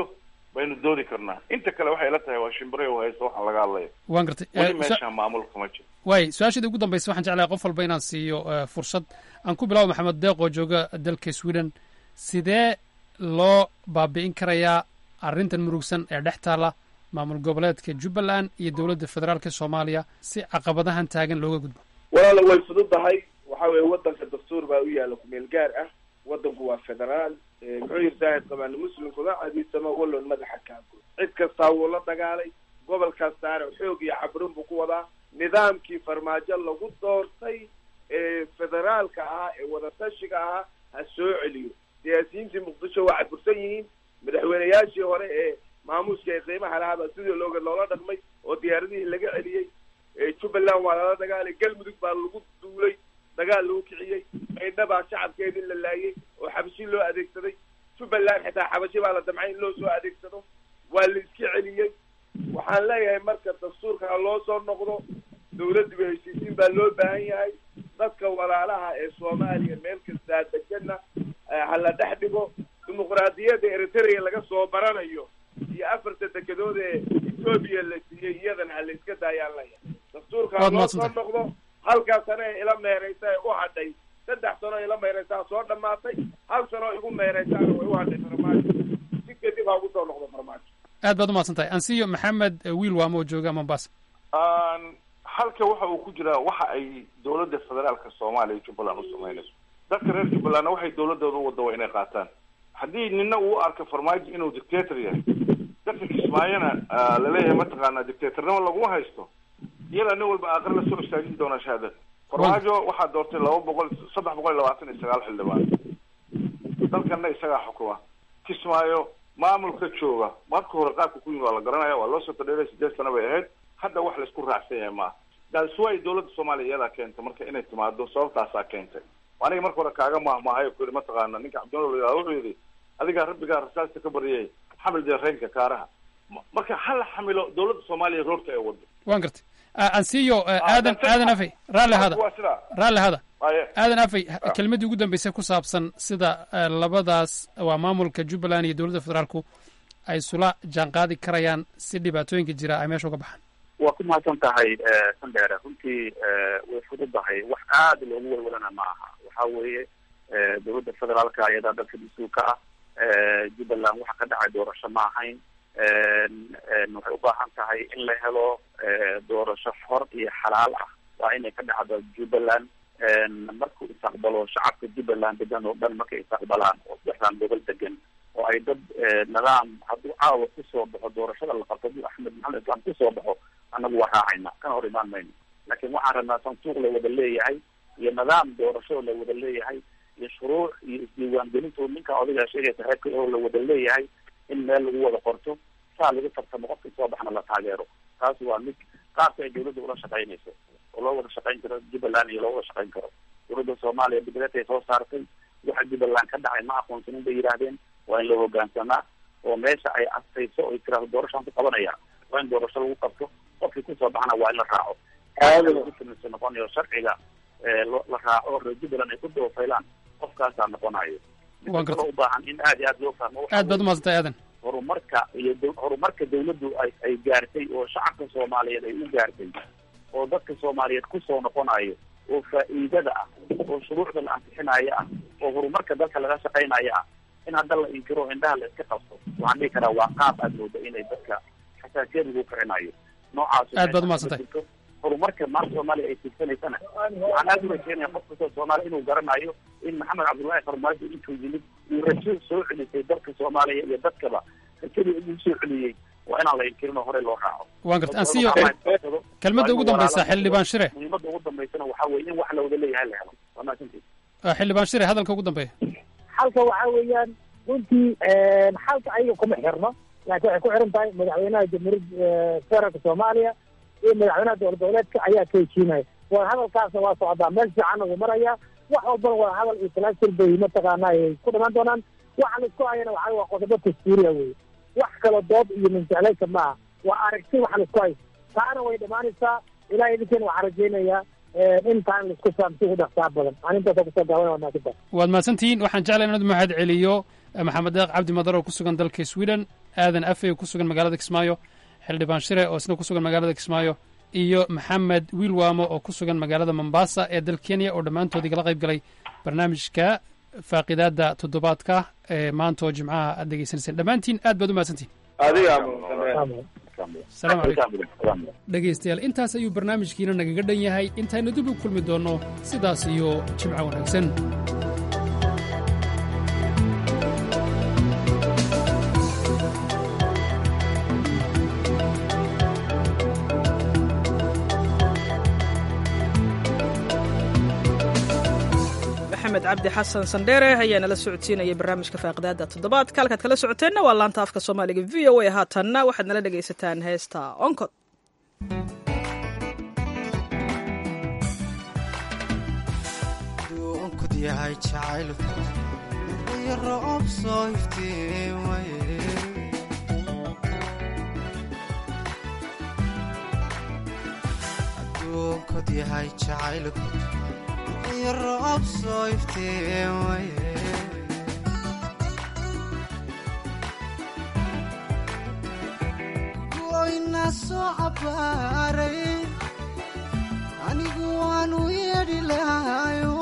baynu dooni karnaa inta kale waxay la tahay waa shimbire u haysto waxaa laga hadlaya waan gartay weli meesha maamulka ma jiro waay su-aashaedii ugu dambaysa waxaan jeclahay qof walba inaan siiyo fursad aan ku bilaabo maxamed deeq oo jooga dalka sweden sidee loo baabi'in karayaa arrintan murugsan ee dhex taala maamul goboleedka jubbaland iyo dowladda federaalka soomaaliya si caqabadahan taagan looga gudbo walaala way fududahay waxa weeye wadanka dastuur baa u yaalla kumeel gaar ah wadanku waa federaal muxuu yiri saahid qabaan muslimkuna cadiisama walloon madaxa kaago cid kastaa wuu la dagaalay gobolkaas saare xoog iyo cabrin buu ku wadaa nidaamkii farmaajo lagu doortay ee federaalka ahaa ee wadatashiga ahaa ha soo celiyo siyaasiyiintii muqdisho waa cadbursan yihiin madaxweyneyaashii hore ee maamuuska ee qiimaha lahaabaa sidii looga loola dhaqmay oo diyaaradihii laga celiyey jubbaland waa lala dagaalay galmudug baa lagu duulay dagaal lagu kiciyey maydha baa shacabkeedii la laayay oo xabashi loo adeegsaday jubbaland xitaa xabashi baa la damcay in loo soo adeegsado waa la iska celiyey waxaan leeyahay marka dastuurka ha loo soo noqdo dawladdiba heshiisiin baa loo baahan yahay dadka walaalaha ee soomaaliya meel kastaa degana ha la dhex dhigo dimuqraadiyadda eritrea laga soo baranayo iyo afarta dekedood ee etoobiya la siiyey iyadana ha la iska daayaan leeyahay dastuurka ha loo soo noqdo halkaa sano ee ila meeraysa ee u hadhay saddex sano ila meeraysaa soo dhamaatay hal sano igu meeraysaana way u hadhay farmaajo si kadib ha ugu soo noqdo farmaajo aad baad umahadsan tahay ansiyo maxamed wiil waamo oo jooga mombasa halka waxa uu ku jiraa waxa ay dowladda federaalka soomaaliya iyo jubbaland u samaynayso dadka reer jubbalandna waxay dowladooda u wada waa inay qaataan haddii nina uu arko farmaajo inuu dictator yahay dadka kismaayona laleeyahay mataqaana dictatornimo laguma haysto iyada nin walba aakhir la soo istaajin doonaa shahaadada farmaajo waxaa doortay laba boqol saddex boqol iyo labaatan iyo sagaal xildhibaan dalkana isagaa xukuma kismaayo maamulka jooga marka hore qaabka ku yimi waa la garanaya waa loo soo tadheeray sideed sano bay ahayd hadda wax laisku raacsan yahay maaha that's why dowladda soomaaliya iyadaa keentay marka inay timaado sababtaasaa keentay aniga marka hore kaaga mahmahay ku yidhi mataqaana ninka cabdinol la wuxuu yidhi adigaa rabbigaa rasaasta ka baryay xamil deereenka kaaraha marka hala xamilo dowladda soomaaliya roorta ee wado waan gartay ansiyo aadan aadan afey raalli hada waa sidaa raalli hada aye aadan afey kelmaddii ugu dambeysay ku saabsan sida labadaas waa maamulka jubbaland iyo dowladda federaalku ay isula jaanqaadi karayaan si dhibaatooyinka jira ay meesha uga baxaan waa ku mahadsan tahay sandheere runtii way fududahay wax aada loogu walwalana ma aha waxa weeye dowladda federaalka ayadaa dalka mas-uulka ah jubbaland waxa ka dhacay doorasho ma ahayn waxay u baahan tahay in la helo doorasho xor iyo xalaal ah waa inay ka dhacdo jubbaland markuu istaqbalo shacabka jubbaland degan oo dhan markay istaqbalaan oo saddexdan gobol degan oo ay dad nidaam hadduu caawa kusoo baxo doorashada la qabto hadduu axmed maxamed islaam kusoo baxo annagu waa raacayna kana hor imaan mayno laakiin waxaan rabnaa santuuq la wada leeyahay iyo nidaam doorasho la wada leeyahay iyo shuruuc iyo isdiiwaangelintu ninka odigaa sheegaysa reerka oo la wada leeyahay in meel lagu wada qorto saa lagu tartamo qofka soo baxna la taageero taas waa mid qaabka ay dowladda ula shaqaynayso oo loo wada shaqayn karo jubbaland iyo loo wada shaqayn karo dowladda soomaaliya dibadetay soo saartay waxa jubbaland ka dhacay ma aqoonsanin bay yidhaahdeen waa in la hogaansamaa oo meesha ay astayso oo tiraahdo doorashaan ku qabanaya waa in doorasho lagu qabto qofkii kusoo baxna waa in la raaco aadausameysa noqonayo sharciga la raaco reer jubbaland ay ku doofaylaan qofkaasaa noqonayo waan garta u baahan in aad iyo aad loo fahmo aad baad umahadsantay aadan horumarka iyo horumarka dawladdu ay ay gaartay oo shacabka soomaaliyeed ay u gaartay oo dadka soomaaliyeed kusoo noqonayo oo faa'iidada ah oo shuruucda la ansixinayo ah oo horumarka dalka laga shaqaynayo ah in hadda la inkiro indhaha la iska qabto waxaan dhihi karaa waa qaab aad mooda inay dadka xasaasiyad lagu kicinayo noocaas aad baad umahadsantay horumarka maanta soomaaliya ay tiigsanaysana waxaan aada u rajeynaya qof kastoo soomaaliya inuu garanayo in maxamed cabdullaahi farmaajo intuu yimid uu rajo soo celisay dalka soomaaliya iyo dadkaba rajadii inuu soo celiyey waa inaan la inkirin oo horey loo raaco waan garta ansiyo kelmadda ugu dambaysa xildhibaan shire muhiimadda ugu dambaysana waxaa weye in wax la wada leeyahay la helo waa mahadsantiid xildhibaan shire hadalka ugu dambeeya xalka waxaa weeyaan runtii xalka ayaga kuma xirno laakiin waxay ku xiran tahay madaxweynaha jamhuuriyadda federaalka soomaaliya iyo madaxweynaha dowlad goboleedka ayaa ka heshiinaya wada hadalkaasna waa socdaa meel fiicanna wuu maraya wax walbana wada hadal iyo talaasir bay mataqaana ay ku dhamaan doonaan waxa la isku hayana waxaa waa qodobo dastuuriya weye wax kala dood iyo minjeclayka maaha waa aragti waxa la isku hayo taana way dhamaanaysaa ilahay idinkeena waxaan rajaynayaa in taan la isku fahamsi u dhaqsaa badan aan intaasa kusoo gaaban waa maasanta waad mahadsantihiin waxaan jeclay inaad mahad celiyo maxamed deeq cabdi madar oo ku sugan dalka sweden aadan afe oo ku sugan magaalada kismaayo xildhibaan shire oo isna ku sugan magaalada kismaayo iyo maxamed wiilwaamo oo ku sugan magaalada mombasa ee dalka kenya oo dhammaantoodii kala qayb galay barnaamijka faaqidaada toddobaadka ee maanta oo jimcaha aad degeysanayseen dhammaantiin aad baad u mahadsantihin adiga asalaamu calaykum dhegaystayaal intaas ayuu barnaamijkiina nagaga dhan yahay intaynu dib u kulmi doonno sidaas iyo jimco wanaagsan maxamed cabdi xasan sandheere ayaa nala socodsiinaya barnaamijka faaqidaada toddobaadka halkaad kala socoteenna waa laanta afka soomaaliga v o a haatanna waxaad nala dhegaysataan heesta onkod duunkod yahay jacaylku iyo roob soo iftiin waye aduunkod yahay jacaylku iyo roob soo iftiin waye goyna soo cabbaaray anigu waanu yeedhi lahayo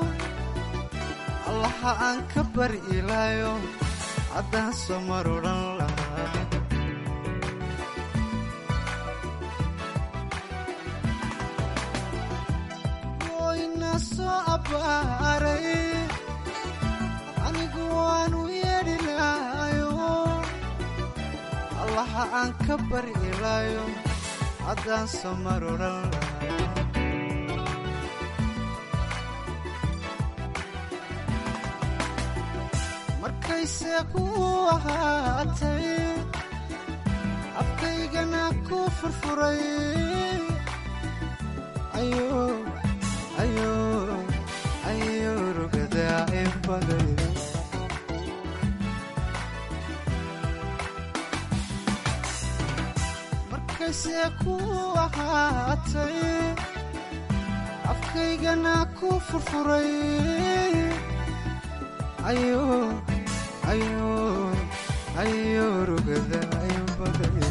allaha aan ka bari ilaayo haddaan soo mar odhan lahaa goyna soo cabbaaray anigu waanu yeedhi lahayo allaha aan ka bari ilaayo haddaan soo mar odhan lahaa markayse ku ahaatay afkaygana ku furfuray ayo rugadaa in baday markayse ku ahaatay afkaygana ku furfuray ayo ayo ayo rugada ayo baday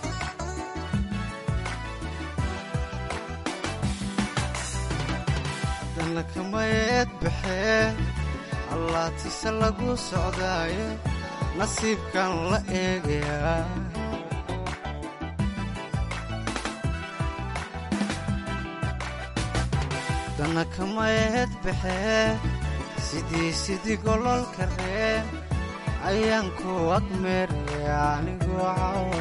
haddana kamayeed baxee allaatise lagu socdaaye nasiibkan la eegayaa haddana kamayeed baxee sidii sidii gololka reen ayaan ku agmeeraya anigoo cawa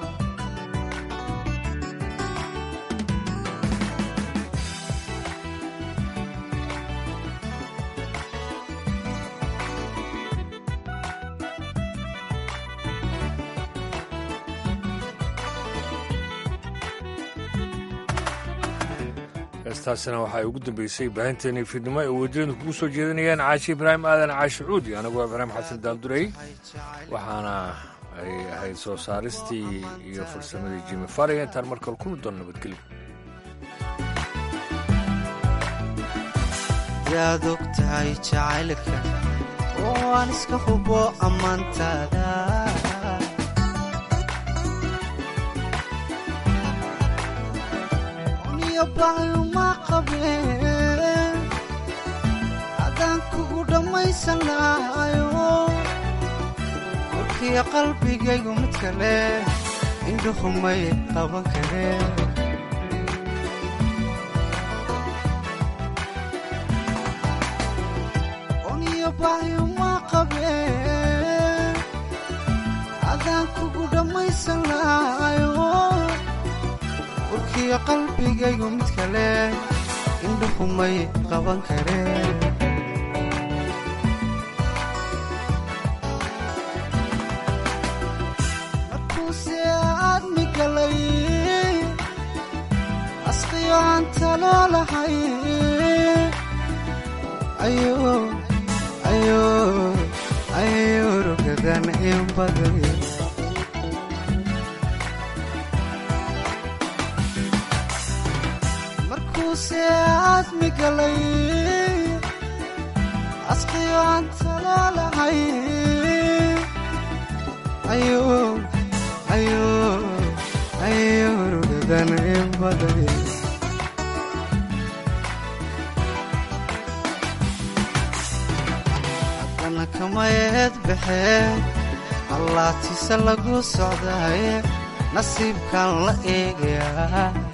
heestaasina waxaa ugu dambeysay baahinteeni fiidnimo ay wadiiradu kugu soo jeedinayaan caashi ibraahim aadan caashi cuudi anagoo ibraahim xasan daaldurey waxaana ay ahayd soo saaristii iyo farsamadii jimi fariga intaan markale kulmi doon nabadgelyo yaad og tahay jacaylka oo aan iska hubo ammaantaada uniyo baayuma qabeen haddaan kugu dhammaysan lahayo warkiyo qalbigaygu mid kale indhuhumay qaban kareen baayuma qabeen haddaan kugu dhammaysan lahayo warkiyo qalbigaygu mid kale indhuhumay qaban kareen markuuse aadmi galay asqiyo aan taloo lahay ayo ayo rugadan in baday markuuse aadmi galay asqiyo aan taloo lahay ayurugadan ibaday haddana kamayeed baxee allaatiise lagu socdaye nasiibkan la eegayaa